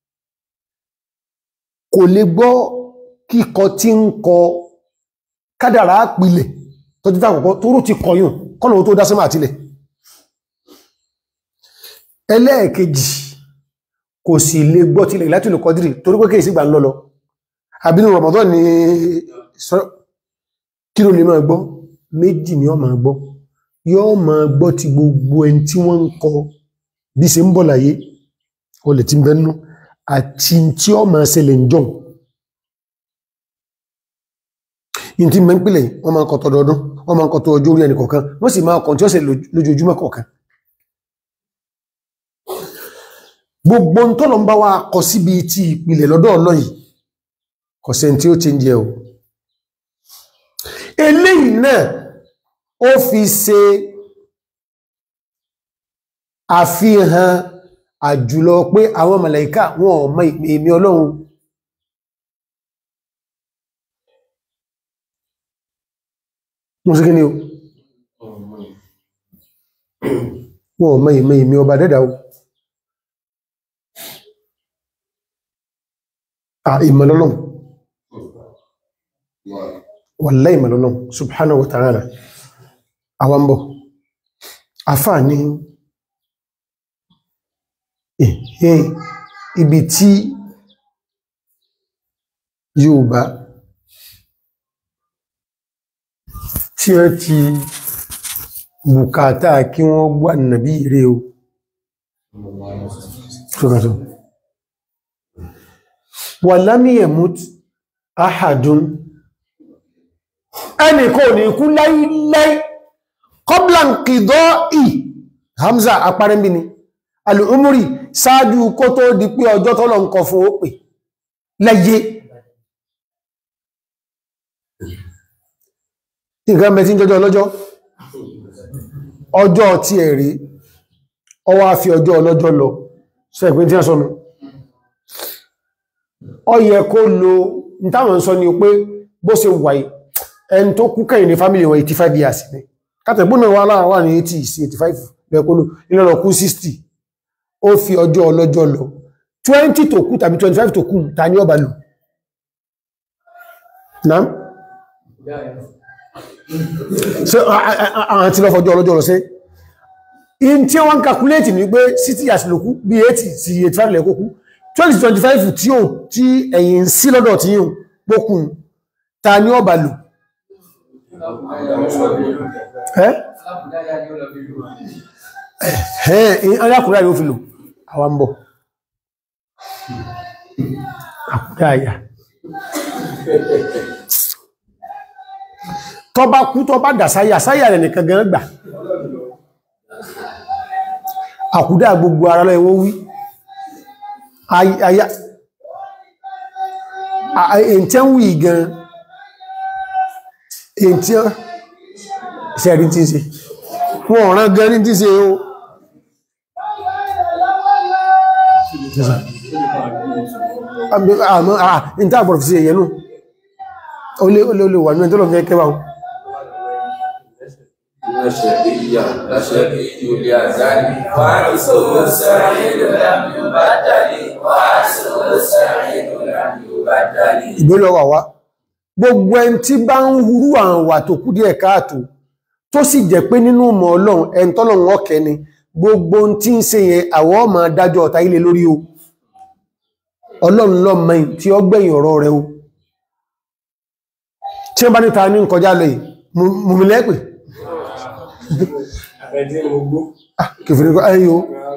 kò lè gbọ́ kíkọ tí ń kọ kádàrá pìlẹ̀ tó títà àkọ́kọ́ tó rú ti kọyùn kọ́nà tó dá sánmà àtílẹ̀ ẹlẹ́ẹ̀kejì kò sì lè gbọ́ tilẹ̀ láti lè kọdírì torí pé kéèsì gbà ń lọ́lọ́ àbínú Ramadan ni kí ló lè máa gbọ́ méjì ni ó máa gbọ́ yóò máa gbọ́ ti gbogbo ẹni tí wọ́n ń kọ bí ṣe ń bọ̀ láyé o lè ti ń bẹ́nu àti tí ó máa ṣẹlẹ̀ ń jọun in ti mẹ́pìlẹ̀ wọ́n máa ń kọ tọdọọdún wọ́n máa ń kọ tó ọjọ́ orí ẹni kọ̀ọ̀kan wọ́n sì máa kọ̀ tí ó ṣe lójoojúmọ́ kọ̀ọ̀kan gbogbo ń tọ́lọ ń bá wa kọ síbi tí ìpìlẹ̀ lọ́dọ̀ ọ̀nà yìí kò sẹ́ni tí ó ti ń jẹ o eléyìí náà ó fi ṣe àfihàn àjùlọ pé àwọn màláíkà wọn ò mọ ìmí ọlọ́run wọ́n sí kí ni o wọn ò mọ ìmí ìmí ọba dẹ́dà o à ìmọ̀lọ́lọ́run wallahi ìmọ̀lọ́lọ́run subhanahu wa ta'ala àwambọ̀ afá ní ẹ̀hẹ́ ibi tí Yorùbá tí wọ́n ti bùkátà kí wọ́n gbà nàbí ire o ṣọ́kàtọ̀ wà lámíyẹ̀mút ahadun ẹni kò ní kú láíláí qabla inqida'i Hamza apárẹ́mbí ni al'umuri sáájú kó tó di pé ọjọ́ tọ́lọ ń kọ fún ó pè lẹ́yé nǹkan mẹ́tí jọjọ́ ọlọ́jọ́ ọjọ́ tí ẹ̀ rí ọwá fi ọjọ́ ọlọ́jọ́ lọ sọ ìpín tí a sọnù ọ yẹ kó lo ìtàwọn sọ ni pé bó ṣe wàí ẹn tó kú kẹ́yìn ní fámílì wọn 85 years ní kátẹ̀gbónà wà láàwà ní 80 sí 85 lẹ́kọ́lù ìlọ́lọ́ kú 60 ó fi ọjọ́ ọlọ́jọ́ lọ 20 tó kú tàbí 25 tó kú ta ní ọba lò náà ṣe àwọn tí lọ fọjọ́ ọlọ́jọ́ lọ sí in tí wọ́n kàkúlétì ní pé 60 years ló kú bí 80 sí 85 lẹ́kọ́ kú 2025 tí ó tí ẹ̀yìn sí lọ́dọ̀ tí yíò pókùn ta ní ọba lò ẹ́ ẹ̀hẹ́n alákùnrin àyè ó fi lò àwa ń bọ̀ àkùnrin àyà tọ́ bá kú tọ́ bá dà sáyà sáyà rẹ̀ nìkan gan gbà àkùdá gbogbo ara lọ ẹwọ́ wí àyà èntẹ́ ń wí gan èntẹ́ ṣẹ̀rí tí ń ṣe wọ́n ọ̀rán gan ní tí ń ṣe o àmọ́ àà ní tàà gbọ́rọ̀ fi sí ẹ̀yẹ náà ó lé ó lé ó lè wà ní ẹjọ́ lọ fẹ́ kẹwàá شقيا لا شقي لأزال وعكسه السعيد لم يبدل وعكسه السعيد لم يبدل ìgbélọ́ wà wá gbogbo ẹn tí bá ń hurú àwọn wà tó kú díẹ̀ káàtó tó sì jẹ́ pé nínú mọ̀ ọlọ́run ẹn tọ́lọ́run ọkẹ́ ni gbogbo ohun tí ń ṣe yẹn àwọ́ ọmọ dájọ́ ọ̀tá ilé lórí o ọlọ́run lọ mẹ́yìn tí ó gbẹ̀yìn ọ̀rọ̀ rẹ o tí wọ́n bá níta ní kọjá lọ yìí mùmílẹ́pẹ̀ Àbẹ̀dí mo gbó. kìfìrí kọ́ ẹ̀yìn o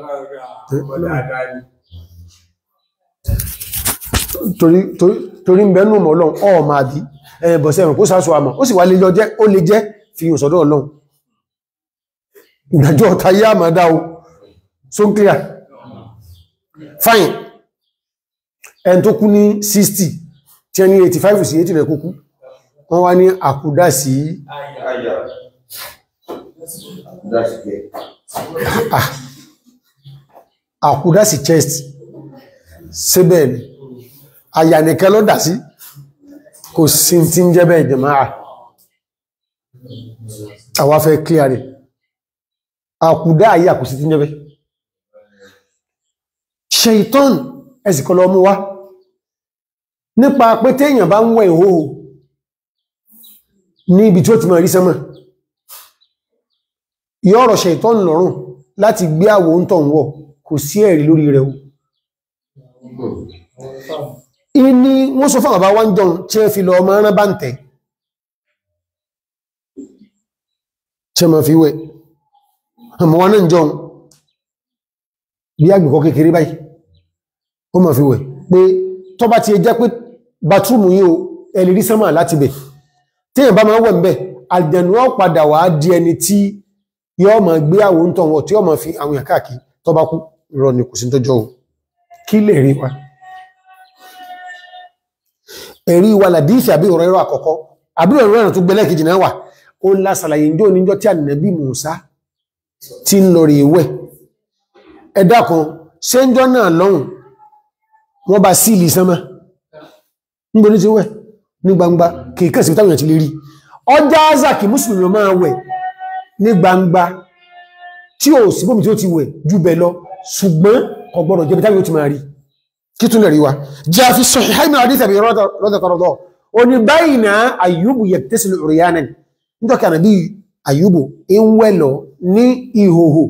torí torí torí ń bẹ nù mọ̀ ọlọ́run ọ̀ máa bí ẹ̀bọ̀sẹ̀ ẹ̀mọ̀ kó sáṣọ àmọ̀ ó sì wá lè lọ jẹ́ ó lè jẹ́ fi yùn sọ́dọ̀ ọlọ́run ìgbàjọ́ ọ̀ta yá àmà dá o so n clear fine ẹn tó kú ní 60 tí ẹni 85 sí 80 rẹ̀ kúkú wọ́n wá ní àkúdá sí Aya. That's good. àkúdá sí chest síbẹ̀ ni àyà nìkan ló dà sí kò sí tí ń jẹ́ bẹ́ẹ̀ jẹ̀máà àwa fẹ́ clear rẹ̀ àkúdá ayé àkùsí tí ń jẹ́ bẹ́ẹ̀ ṣeìtọ́n ẹ̀sìkọ́ lọ mú wá nípa pé téèyàn bá ń wẹ̀ ìhóhò ní ibi tí ó ti mọ̀ rí sánmà yọ́rọ̀ ṣeìtọ́n lọ́rùn láti gbé àwò ń tọ̀ ń wọ̀ kò sí ẹ̀rí lórí rẹ̀ o ìní wọ́n sọ fún àbá wá ń jọun tí ẹ fi lọ ọmọ rán bá ń tẹ̀ tí ẹ ma fi wẹ̀ àmọ́ wọn náà jọun bí agbẹ̀kọ́ kékeré báyìí ó ma fi wẹ̀ pé tó bá ti ẹ jẹ́ pé batúmù yíò ẹlìrí sánmà láti bẹ̀ tí èyàn bá máa wẹ̀ ń bẹ̀ àjẹ̀nù ó padà wá di ẹni tí yọ́ ma gbé àwọn ń tọ̀wọ̀ tí ó ma fi àwọn èèyàn káàkiri tó bá kú rọ ní kò sí tọ́jọ́ o kí lè rí wa ẹ̀rí wa làdífì àbí ọ̀rọ̀ ẹ̀rọ àkọ́kọ́ àbí ọ̀rọ̀ ẹ̀rọ tó gbẹ́lẹ̀ kejì náà wà ó ń lásàlàyé ìjọ níjọ́ tí ànàbí Mùsá ti ń lọ rí ìwẹ̀ ẹ̀dá kan ṣe ń jọ náà lọ́hùn wọ́n bá sí ìlì sánmà níbo ní ti wẹ̀ ní gbangba kìíkẹ́ sí táwọn ti lè rí ọjà azaki mùsùlùmí máa wẹ̀ ní gbangba tí ó sì bómi tí ó ti wẹ̀ jù bẹ̀ lọ ṣùgbọ́n kò gbọ́dọ̀ jẹ́bi táwọn ti máa rí kí tún lè rí wa jẹ́ fi sahih min hadith Abi rọ́dọ̀kọ̀rọ̀dọ̀ o ní báyìí na Ayyubu yaktasilu uryanan nítorí ànàbí Ayyubu in wẹ́lọ ní ìhòhò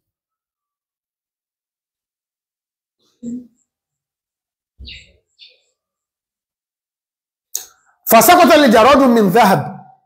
fasakọ́tọ̀ lè jaradun min dhahab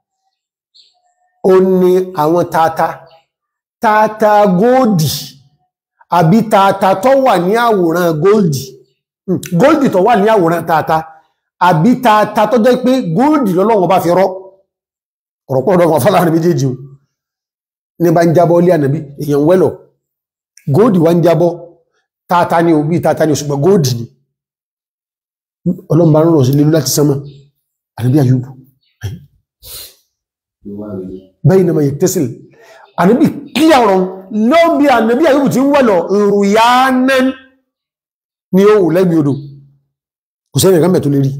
o ní àwọn tata tata góòdì àbí tata tó wà ní àwòrán góòdì góòdì tó wà ní àwòrán tata àbí tata tó jẹ́ pé góòdì lọ́lọ́wọ́ bá fi rọ́ ọ̀rọ̀pọ̀ ọ̀dọ̀ wọn fọ́láàrin méjèèjì ní bá ń jábọ́ lé ànàbí èèyàn wẹ́lọ̀ góòdì wá ń jábọ́ tata ní òbí tata ní òṣùgbọ́n góòdì ni ọlọ́mbà rọrùn sí lélu láti sánmà ànàbí Ayúbù bẹ́yìn náà yẹ tẹ́sìl ànàbí kí àrùn lọ́bí ànàbí Ayúbù ti ń wẹ́lọ̀ ìrùyánẹ́ ní ó wù lẹ́gbì odò kò sẹ́rìn ìrànmẹ̀ tó lè rí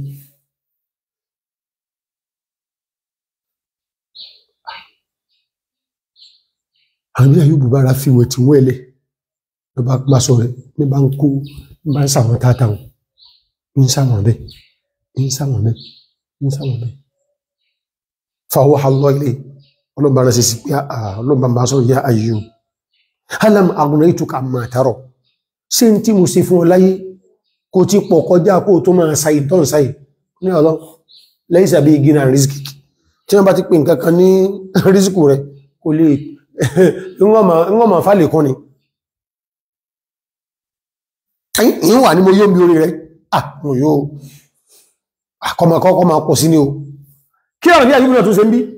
àbí àyùbù bára fi wẹ̀ tí wọ́n ẹlẹ̀ lọ bá pàṣọ rẹ̀ ní bá ń kó ní bá ń sàwọn tátà wọn ń sàwọn bẹ́ ń sàwọn bẹ́ ń sàwọn bẹ́ fàwọ́ àlọ́ ilé ọlọ́bà rẹ̀ sí pé ọlọ́bà máa sọ ya Ayyub alam aghnaytuka amma tara ṣe ń tí mo ṣe fún ọ láyé kò ti pọ̀ kọjá kó tó máa sáyì tọ́n sáyì ní ọlọ́ lẹ́yìn sàbí gínà rísíkì tí wọ́n bá ti pè nǹkan kan ní rísíkù rẹ̀ kò lè ìwọ̀n ma fà lè kún ni ìyìn wà ní mo yóò mi orí rẹ̀ ah mo yóò àkọmọ̀kọ́ ma pọ̀ sí ní o kí ọ̀rọ̀ bí àyíkú náà tó ṣe ń bí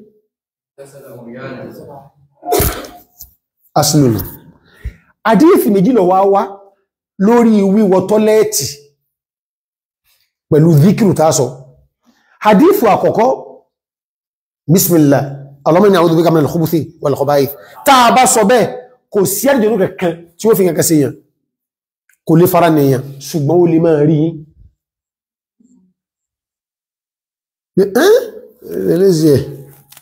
asìlùmù àdíyèfì méjì lọ wá wá lórí wíwọ tọ́lẹ́ẹ̀tì pẹ̀lú zikiru tásọ hadithu àkọ́kọ́ bismillah Allahumma inni a'udhu bika minal khubuthi wal khaba'ith táa bá sọ bẹ́ẹ̀ kò sí àdìjọ́nù kankan tí ó fi kankan sí yàn kò lè fara nìyàn ṣùgbọ́n ó lè máa rí yín ẹlẹ́sì ẹ̀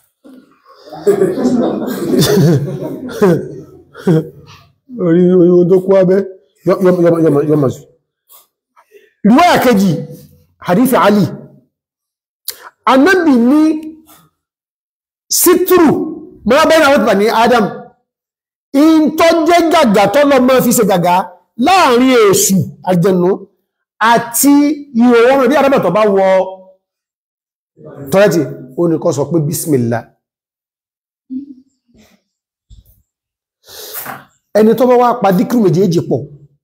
orí ohun tó kú abẹ́ yọmọ̀ sí riwaya kejì hadithi Ali annabi ní sítúrù máa bẹ́rẹ̀ àwọn tìbà ní Adam in tó jẹ́ gàgà tó lọ mọ́ fi ṣe gàgà láàrin èṣù àjẹnú àti ìhòòrùn bí adábẹ̀tọ̀ bá wọ tọ́lẹ́tì ó ní kọ́ sọ pé bismillah ẹni tó bá wá pa díkìrù méjèèjì pọ̀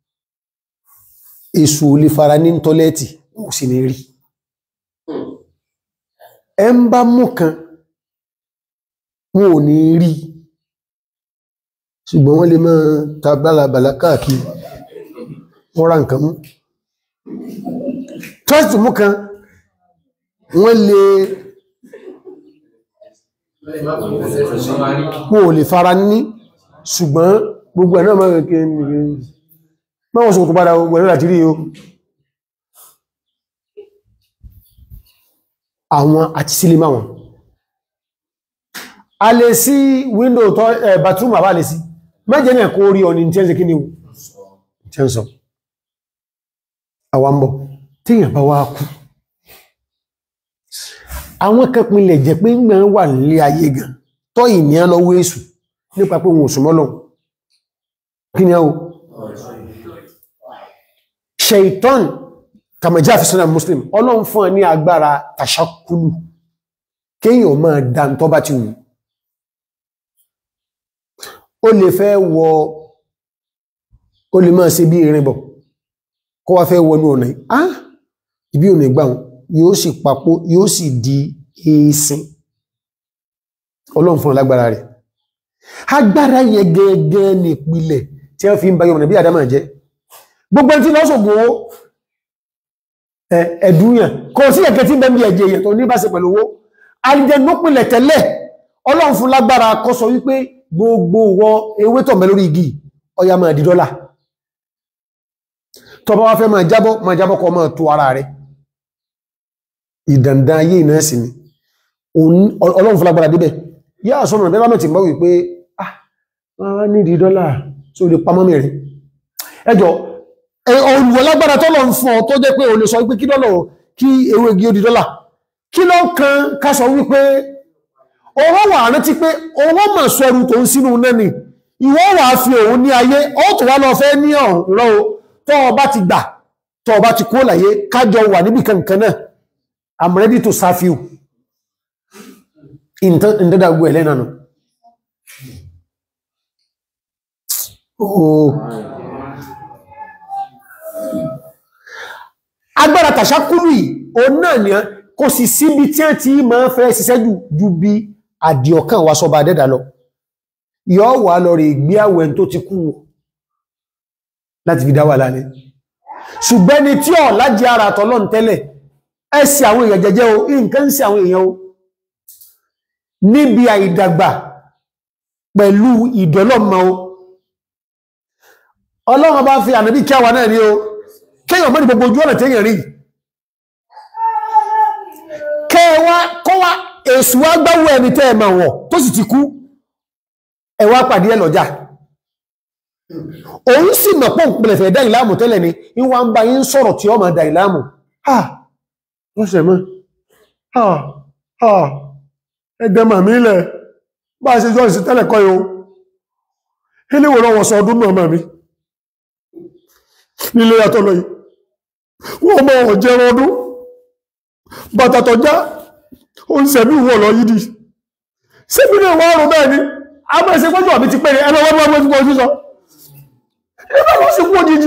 èṣù ò lè fara ní tọ́lẹ́tì ó sì ní rí ẹ ń bá mú kan wọn ò ní rí ṣùgbọ́n wọ́n lè máa ta bálabàlá káàkiri wọ́n ra nǹkan mú tọ́sítì mú kan wọ́n lè wọ́n ò lè fara ní ṣùgbọ́n gbogbo ẹ̀ náà máa kẹ́kẹ́ máa wọ́n sọ tó padà gbogbo ẹ̀rọ àti rí o àwọn àti sílé máa wọn a lè sí window tó ẹ̀ bathroom àbá lè sí mẹ́jẹ̀ náà kó rí ọ̀nì tí ẹ́ ń ṣe kí ni tí ẹ́ ń sọ àwambọ̀ tíyàn bá wá kú àwọn kẹpìnlẹ̀ jẹ́ pé ń wà nílé ayé gan tọ́ ìníyàn lọ́wọ́ èṣù nípa pé wọn ò súnmọ́ lọ kí ni ẹ́ o ṣeìtọ́n kàmàjá fi sọ́nà muslim ọlọ́run fún ẹ ní agbára tàṣákúlù kéèyàn máa dá tọ́ bá ti wù ó lè fẹ́ wọ ó lè máa ṣe bí irin bọ̀ kó wá fẹ́ wọnú ọ̀nà ah ibi ò ní gbà wọn yóò sì papò yóò sì di èésin ọlọ́run fún alágbára rẹ̀ agbára yẹn gẹ́gẹ́ ní ìpìlẹ̀ tí wọ́n fi ń bá yọmọ̀nà bí àdámà jẹ́ gbogbo ẹni tí lọ́ sọ̀gbọ̀ owó ẹ̀dúnyàn kò sí ẹ̀kẹ́ tí ń bẹ́mí ẹ̀jẹ̀ èyàn tó ní bá ṣe pẹ̀lú owó alìjẹnúpìnlẹ̀ tẹ́lẹ̀ ọlọ́run fún lágbára kó sọ wípé gbogbo wọ ewé tọ̀ mẹ́ lórí igi ọya máa di dọ́là tó bá wá fẹ́ máa jábọ́ máa jábọ́ kó máa tó ara rẹ̀ ìdàndàn ayé ìná sí ni ọlọ́run fún lágbára débẹ̀ yá àsọ́nà bẹ́bá mẹ́ ti mọ́ wípé ah wọ́n ní di dọ́là tí ó lè pamọ́ mẹ́rin ẹjọ́ olùwọ̀ lágbára tọ́lọ̀ ń fún ọ tó jẹ́ pé o lè sọ wípé kí dọ́lọ̀ kí ewé igi ó di dọ́là kí ló kan ká sọ wípé owó wà rántí pé owó mọ̀ sọ ẹrù tó ń sínú nẹ́ni ìwọ wà fi òun ní ayé ó tó wá lọ fẹ́ ní ọ̀rọ̀ tó o bá ti gbà tó o bá ti kó láyé kájọ wà níbi kankan náà I'm ready to serve you ìntẹ́dàgbò ẹ̀lẹ́ náà ooo agbára tàṣákúrù yìí o náà ni kò sì síbi tí a ti máa fẹ́ ṣiṣẹ́ ju bí àdìọ̀kan wa sọba dẹ́dà lọ yọ́ wà lọ rí gbé àwẹ̀ tó ti kú láti fi dá wà lálẹ́ ṣùgbẹ́ni tí ọ̀ lájí ara tọ́lọ́n tẹ́lẹ̀ ẹsì àwọn èèyàn jẹjẹ́ o nǹkan sí àwọn èèyàn o níbi àìdàgbà pẹ̀lú ìdọ́lọ́mọ o ọlọ́run bá fi ànàbí kẹwàá náà ní o kéèyàn mọ́ ní gbogbo ojú ọ̀nà téèyàn rí kẹwàá kọ́wà èsù wá gbáwó ẹni tẹ́ ẹ̀mà wọ̀ tó sì ti kú ẹwà pàdé ẹ lọ́jà òun sì mọ̀ pọ̀ pẹ̀lẹ̀fẹ̀ dá ìlàmù tẹ́lẹ̀ ni ìwà ń bá yín sọ̀rọ̀ tí ó máa dá ìlàmù ah wọ́n sẹ̀ mọ́ ah ah ẹgbẹ́ màmí ilẹ̀ bá ṣe jọ ìsìn tẹ́lẹ̀ kọ́ yóò iléwò lọ́wọ́ sọ ọdún náà màmí nílé yàtọ̀ lọ yìí wọ́n mọ́ ọ̀jẹ́ ọdún bàtàtọ̀ já ó ń sẹ̀mí wọ̀ lọ yìí di sẹ́bí náà wọ́n rùn bẹ́ẹ̀ ni a mọ́ ẹsẹ̀ pọ́jọ́ mi ti pẹ́rẹ ẹgbẹ́ wọ́n wọ́n tí wọ́n sọ ẹgbẹ́ wọ́n sì kú òjijì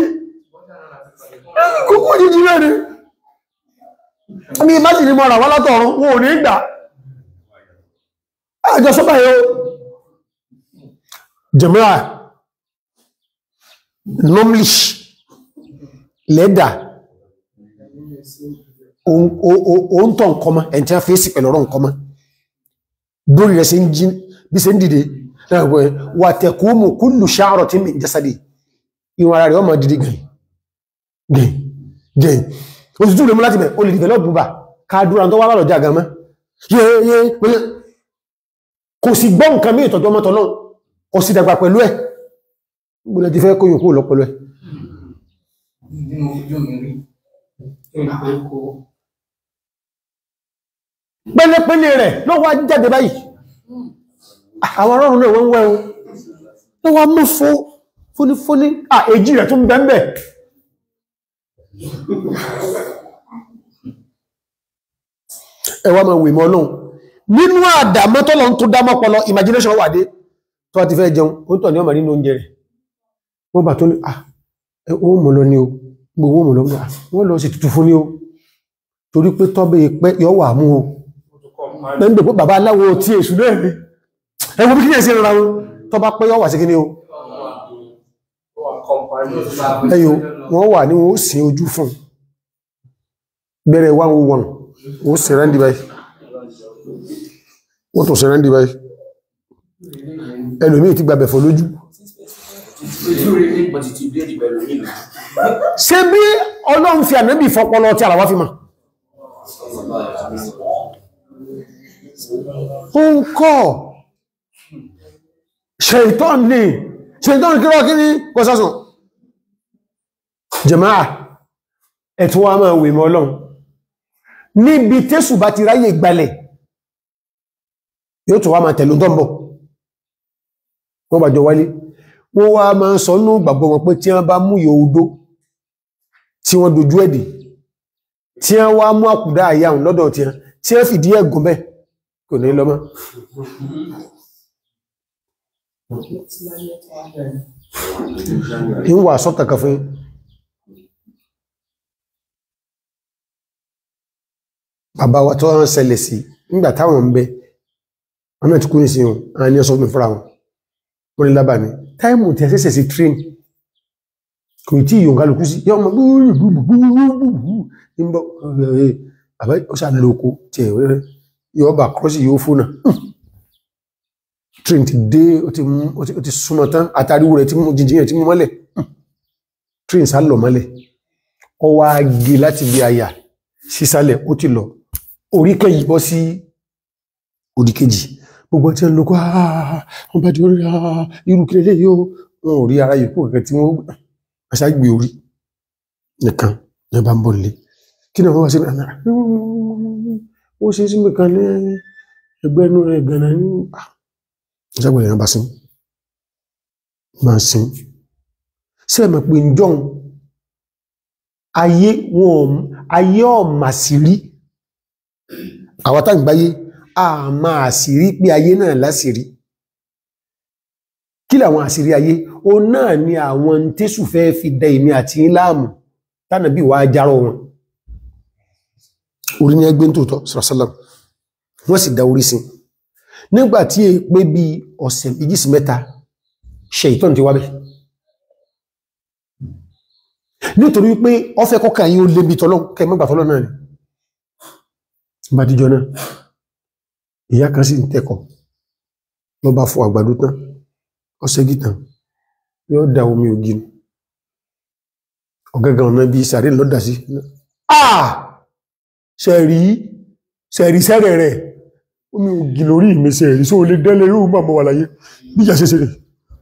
kúkú òjijì rẹ̀ ni ní ìmájìlì mọ́ra wọ́n látọ̀run wọn ò ní gbà àjọ sọ́bà yóò jẹ̀mọ́ra nomlish lẹ́dà òun tọ́ nkọmọ ẹ̀ tí a fèsì pẹ̀lú ọ̀rọ̀ nkọmọ lórí rẹ̀ sí ń jí bí sí ń dìde wà tẹ̀kúmù kúlù ṣáàrọ̀ tí mi jẹ́sàdì ìwọ̀n ara rẹ̀ ọmọ dìde gẹ̀ẹ́ gẹ̀ẹ́ gẹ̀ẹ́ òtútù rẹ̀ mú láti bẹ̀ o lè develop búbà káàdúrà tó wá lọ́jà àgàmá kò sì gbọ́ nǹkan mí ìtọ́jú ọmọ tọ́lọ́ kò sì dàgbà pẹ̀lú ẹ̀ gbọ́dọ̀ ti fẹ́ kó yòókù lọ pẹ̀lú ẹ̀ nínú ojú mi rí olùkọ́ kó pẹ́lẹ́pẹ́lẹ́ rẹ̀ ló wá jáde báyìí àwọn ọlọ́run náà wọ́n wẹ́ o ló wá mú fún fúnífúní à èjì rẹ̀ tún bẹ́ẹ̀bẹ̀ ẹwà máa wè mọ́ ọlọ́run nínú àdàmọ́ tọ́lọ tó dámọ́ pọlọ imagination wà dé tó ti fẹ́ jẹun ó tọ̀ ní ọmọ nínú oúnjẹ rẹ̀ wọ́n bà tó ní à ó mọ̀ lọ ní o gbogbo mọ̀ lọ ní à wọ́n lọ sí tutù fún ní o torí pé tọ́bẹ̀ pẹ́ yọ wà mú o lẹ́ndò pé bàbá aláwo tí èṣù náà rí ẹwọ bí kí ní ẹ̀sìn rárá wọn tọ́ bá pẹ́ yọ wà sí kí ní o ẹyọ wọ́n wà ní wọ́n ó sin ojú fún bẹ̀rẹ̀ wà wọ́n wọ́n ó sì rẹ́ndì báyìí wọ́n tó sì rẹ́ndì báyìí ẹlòmíì ti gbàbẹ̀ fọ́ lójú ojú rí ní pọ̀tì ti bléèdì pẹ̀lú nílùú ṣé bí ọlọ́run fi ànábì fọpọlọ tí àlàwà fi mọ̀ ó ń kọ́ ṣèitán ní ṣèitán kí rọ́ kí ní kọsásùn jẹ̀máà ẹ̀tún wa máa wè mọ́ ọlọ́run níbi tẹ́sù bá ti ráyè gbalẹ̀ yóò tó wá máa tẹ̀lú dọ́mbọ̀ wọ́n bàjọ wálé wọ́n wá máa ń sọ ní gbàgbọ́ wọn pé tí wọ́n bá mú yòódó tí wọ́n dojú ẹ̀dì tí wọ́n wá mú àkùdá àyàwó lọ́dọ̀ tí wọ́n tí wọ́n fìdí ẹ̀gùn bẹ́ kò ní lọ́mọ́ ń wà sọ kankan fún bàbá wa tó wọ́n ṣẹlẹ̀ sí nígbà táwọn ń bẹ wọ́n mẹ́ tí kú ní sí wọn àwọn ní ọsọ́ mi fúnra wọn wọ́n ní lábà ní táìmù tí a ṣẹ̀ṣẹ̀ sí train kò tí yóò kálukú sí yọ́ ọmọ gbúgbúgbúgbúgbúgbú ní bọ́ ẹ̀ àbá ó ṣà lóko tí ẹ̀ rẹ̀ yọ́ bà kọ́sì yóò fónà train ti dé ó ti mú ó ti súnmọ́ tán àtàríwò rẹ̀ tí mú jìnjìn rẹ̀ tí mú mọ́lẹ̀ train sá lọ mọ́lẹ̀ ọ wá gé láti bí àyà sísàlẹ̀ ó ti lọ orí kẹyì bọ́ sí òdì kejì gbogbo tí ó ń lo kó wọ́n bá di orí irú kí lélẹ́ yóò wọn ò rí ara yòókù kẹ̀kẹ́ tí wọ́n aṣágbé orí nìkan ní bá ń bọ̀ lé kí náà wọ́n wá sí àmì ó ṣe sí nìkan ní ẹgbẹ́ inú rẹ̀ gánà ní ìṣàgbẹ̀ ìrìn bá sí máa sí sí ẹ̀mọ̀ pé ń jọun ayé wọn ayé ọ̀mà sí rí àwọn tágbáyé a máa àṣírí pé ayé náà láṣírí kí làwọn àṣírí ayé o náà ni àwọn tésù fẹ́ fi dẹ ìmí àti ìlàmù tánà bí wà járọ wọn orí ní ẹgbẹ́ tóòtọ́ sàrásálàm wọ́n sì dá orí sí nígbàtí è pé bí ọ̀sẹ̀ méjì sí mẹ́ta ṣe ìtọ́n ti wábẹ̀ nítorí pé ọfẹ́ kọ́kà yí ó lébi tọ́lọ́ kẹ mọ́gbà tọ́lọ́ náà ni bá díjọ náà ìyá kan sì ń tẹ́kọ̀ lọ bá fọ àgbàdo tán ọ̀sẹ̀ gìtàn yóò da omi ògì nù ọ̀gángan ọ̀nà bí sàrí lọ́dà sí àà ṣẹ̀rí ṣẹ̀rí sẹ́rẹ̀ rẹ̀ omi ògì lórí mi ṣẹ̀rí só lè dẹ́lẹ̀ yóò máa mọ́ wà láyé bí ìjà ṣe ṣe rẹ̀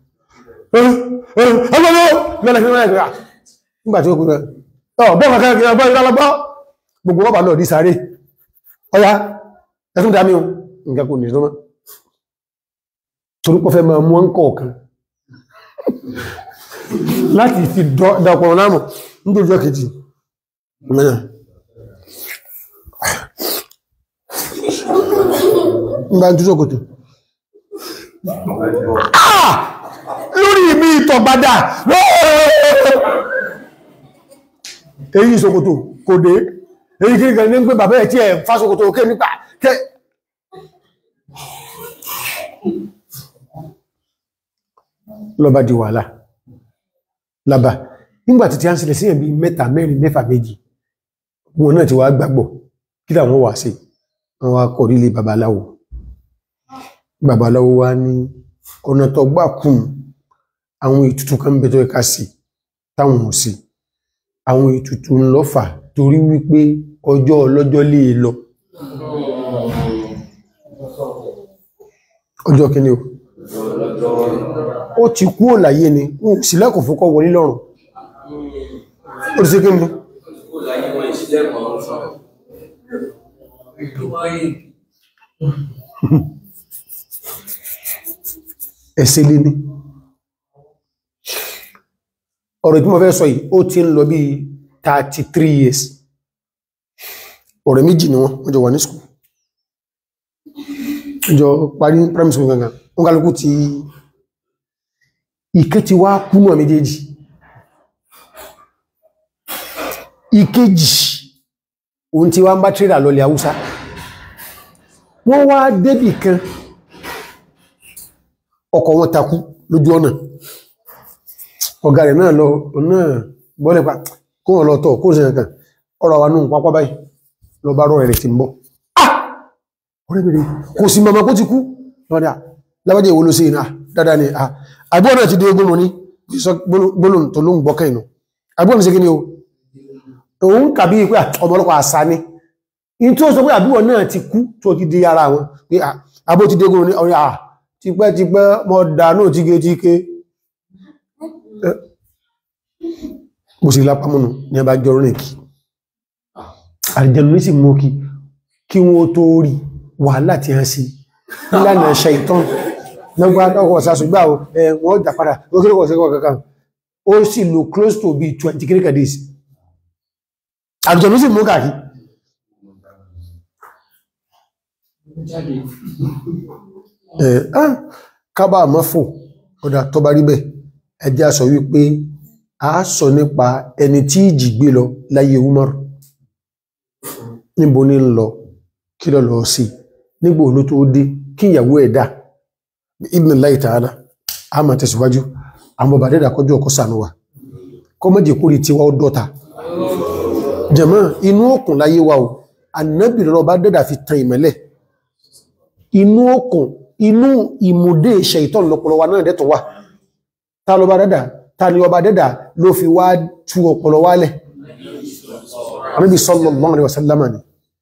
nígbà tí ó kúrò bọ́ọ̀ kankan kí wọ́n bọ́ ìrọ̀lọ́gbọ́ gbogbo wọ́n bà lọ ní sàárè ọya ẹ̀tún dámí o nǹkan kò ní ìsọ́mọ́ torípọ̀ fẹ́ máa mú ọ́n kọ̀ọ̀kan láti fi dọ̀pọ̀ láàmù nítorí ọjọ́ kejì mẹ́nà ń bá ń túnṣọ́ kòtò Ah! lórí mi ìtọ̀gbádà èyí ìṣòkòtò kò dé èyí kí ní ní pé bàbá ẹ̀ tí ẹ̀ fásòkòtò òkè nípa kẹ́ lọ́bá di wàhálà lába nígbàtí tí a ń sílẹ̀ sí ẹ̀bí mẹ́ta mẹ́rin mẹ́fà méjì wọn náà ti wá gbàgbọ́ kí làwọn wà sí àwọn akọ̀rílé babaláwo babaláwo wá ní ọ̀nà tó gbà kún àwọn ètùtù kan bẹ tó ẹka sí táwọn ò sí àwọn ètùtù ńlọ́fà torí wípé ọjọ́ ọlọ́jọ́ lè lọ ọjọ́ kíní o ó ti kú òláyé ni ń sílẹ̀kùn fún kọ́ wọlé lọ́rùn ó ti sí kí ni Ó láyé wọn ìṣílẹ̀kùn ọ̀run fún ọ. ẹ̀sẹ̀ lé ní ọ̀rọ̀ tí mo fẹ́ sọ yìí ó ti ń lọ bí 33 years ọ̀rẹ́ méjì ni wọ́n wọ́n jọ wà ní school wọ́n jọ parí primary school gangan wọ́n kálukú ti ìkẹ́ ti wá kú náà méjèèjì ìkejì òun ti wá ń bá tírà lọlẹ̀ haúsá wọ́n wá débì kan ọkọ̀ wọn takú lójú ọ̀nà ọ̀gá rẹ̀ náà lọ náà bọ́lẹ̀ pa kó wọn lọ tọ̀ kó sì nǹkan ọ̀rọ̀ wa nù pápá báyìí lọ bá rọ̀ rẹ̀ ti ń bọ̀ ah ọ̀rẹ́ mi rẹ̀ kò sí mama kó ti kú lọ́dà lábájẹ́ ìwò ló sí iná dáadáa ni ah àbúrò náà ti dé ogún mọ́ ní sọ gbólóhùn tó ló ń gbọ́kẹ́ inú àbúrò mi sí kí ni o òun kàbí pé ọmọlọ́pàá àṣà ni in tó sọ pé àbúrò náà ti kú tó ti di ara wọn pé àbó ti dé ogún ní ọ̀rẹ́ ah tipẹ́tipẹ́ mọ́ dánú tíketíké bó sì lápámọ́nù ní ẹbá jọ rìn kí àrìjẹ̀nù ní sì mú kí kí wọ́n tó rí wàhálà tí a sí nílànà ṣe ìtàn lọ́gbà ọkọ̀ sàṣùgbà wọ́n jà padà ókèrèkọ̀ sí ọkọ̀ kankan ó sì lò close to be 20 kìríkà days àrìjẹ̀nù sì mú kàkí kábà mọ́fò ọ̀dà tó bá rí bẹ́ ẹjẹ́ sọ wípé a sọ nípa ẹni tí ìjì gbé lọ láyé Umar níbo ní lọ kí lọ lọ sí nígbò ló tó dé kí ìyàwó ẹ̀dá Ibnillahi ta'ala a máa tẹ̀síwájú àwọn bàbá dẹ́dà kọjú ọkọ̀ sànú wa kọ́ mọ́jì kúrì tí wá ó dọ́ta jẹ̀mọ́ inú òkun láyé wa o ànábì lọ́rọ̀ bá dẹ́dà fi tan ìmẹ́lẹ̀ inú òkun inú ìmúdé ṣẹ̀ìtọ́n lọ́pọ̀lọ́ wa náà dẹ́tọ̀ wà ta lọ bá dẹ́dà ta ni ọba dẹ́dà ló fi wá tú ọpọlọ wálẹ̀ Ànábì sallallahu alaihi wasallam ni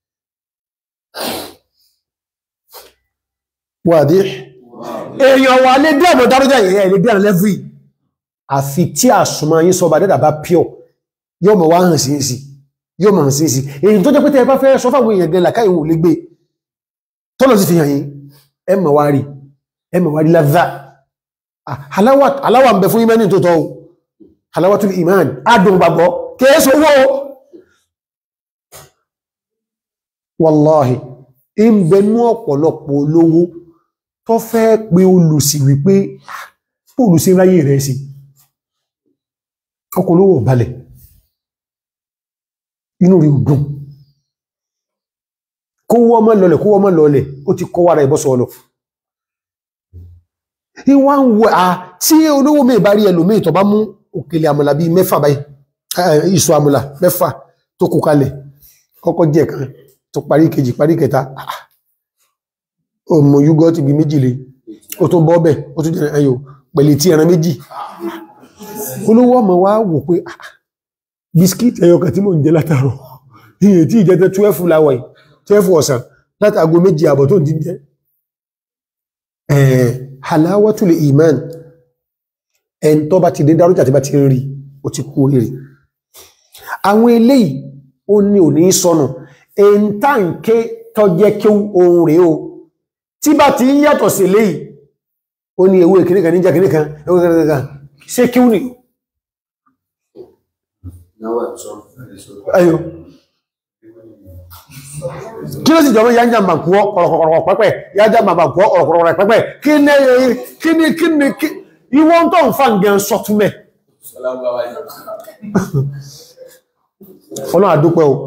wàdí èèyàn wà lé dí ọmọ dárújà ìyẹn ilé dí àrẹ lẹ́fì àfi tí àsùnmọ́ yín sọ ọba dẹ́dà bá pure yóò mọ̀ wá hàn sí sí yóò mọ̀ hàn sí sí èyí tó jẹ́ pé tẹ́ bá fẹ́ sọ fáwọn èèyàn gẹ̀lá káyìwò lè gbé tọ́lọ̀ sí fi hàn yín ẹ mọ̀ wá rí ẹ mọ̀ wá rí láza aláwà ń bẹ fún imani tó tọ́ halawatul iman adùn gbàgbọ́ kéèsò owó wallahi in bẹnú ọ̀pọ̀lọpọ̀ olówó tó fẹ́ pé olùsì wípé olùsì ráyè rẹ̀ sí ọkọ̀ olówó balẹ̀ inú rí dùn kó wọ́n mọ́ lọlẹ̀ kó wọ́n mọ́ lọlẹ̀ ó ti kọ́ wára ìbọ́sọ̀ ọlọ́ ìwọ́n ń wọ à tí olówó mẹ́ bá rí ẹlòmí tó bá mú òkèlè àmàlà bí mẹ́fà báyìí ìṣù àmàlà mẹ́fà tó kó kalẹ̀ kọ́kọ́ jẹ́ kan tó parí kejì parí kẹta ọmọ yúgọ́tì bí méjì lè ó tó bọ́ bẹ̀ ó tún jẹ́ ẹyọ pẹ̀lẹ̀ tí ẹran méjì olówó ọmọ wá wò pé bisikíìtì ẹyọ kan tí mò ń jẹ látàrọ̀ iye tí ìjẹta 12 láwọ̀ yìí 12 ọ̀sán látàgò méjì àbọ̀ tó ń jíjẹ halawatul iman ẹn tó bá ti dé dárújà tí bá ti ń rí ó ti kú oríire àwọn eléyìí ó ní ò ní sọnù ẹn tá ń ké tọ́jẹ́ kí ohun rẹ̀ o tí bá ti ń yàtọ̀ sí eléyìí ó ní ewé kìnnìkan níjà kìnnìkan ewé kìnnìkan ṣé kí ó ní ayò kí ló sì jọmọ́ ya ń jàmbà kú ọ̀rọ̀kọ̀rọ̀ pẹ́pẹ́ ya jàmbà kú ọ̀rọ̀kọ̀rọ̀ pẹ́pẹ́ kí ní kí ní kí ní kí ìwọ́n tó ń fa ǹgẹ̀ sọtúnmẹ́ ọlọ́run àdúpẹ́ o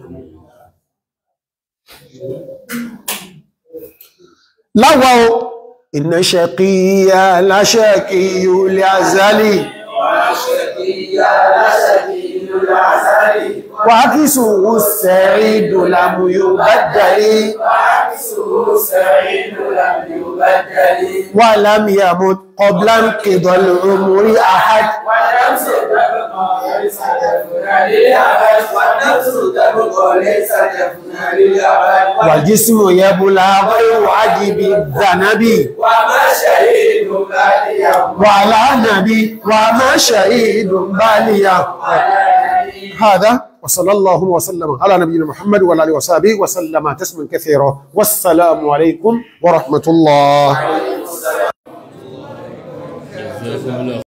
láwá o iná ṣẹ̀kíyà láṣẹ́kíyù lè azali wà kí sùúrù sẹ̀rí dòlàmù yóò bá jàrí wà lámìyàmù ọblán kìdọ̀lù omori ahad wà jísmù yẹbùlá wáyé wájìbí zanabi وما شهيد بعد wà lánàbí wà má ṣàìdù báníyà هذا وصلى الله وسلم على نبينا محمد وعلى اله وصحبه وسلم تسليما كثيرا والسلام عليكم ورحمة الله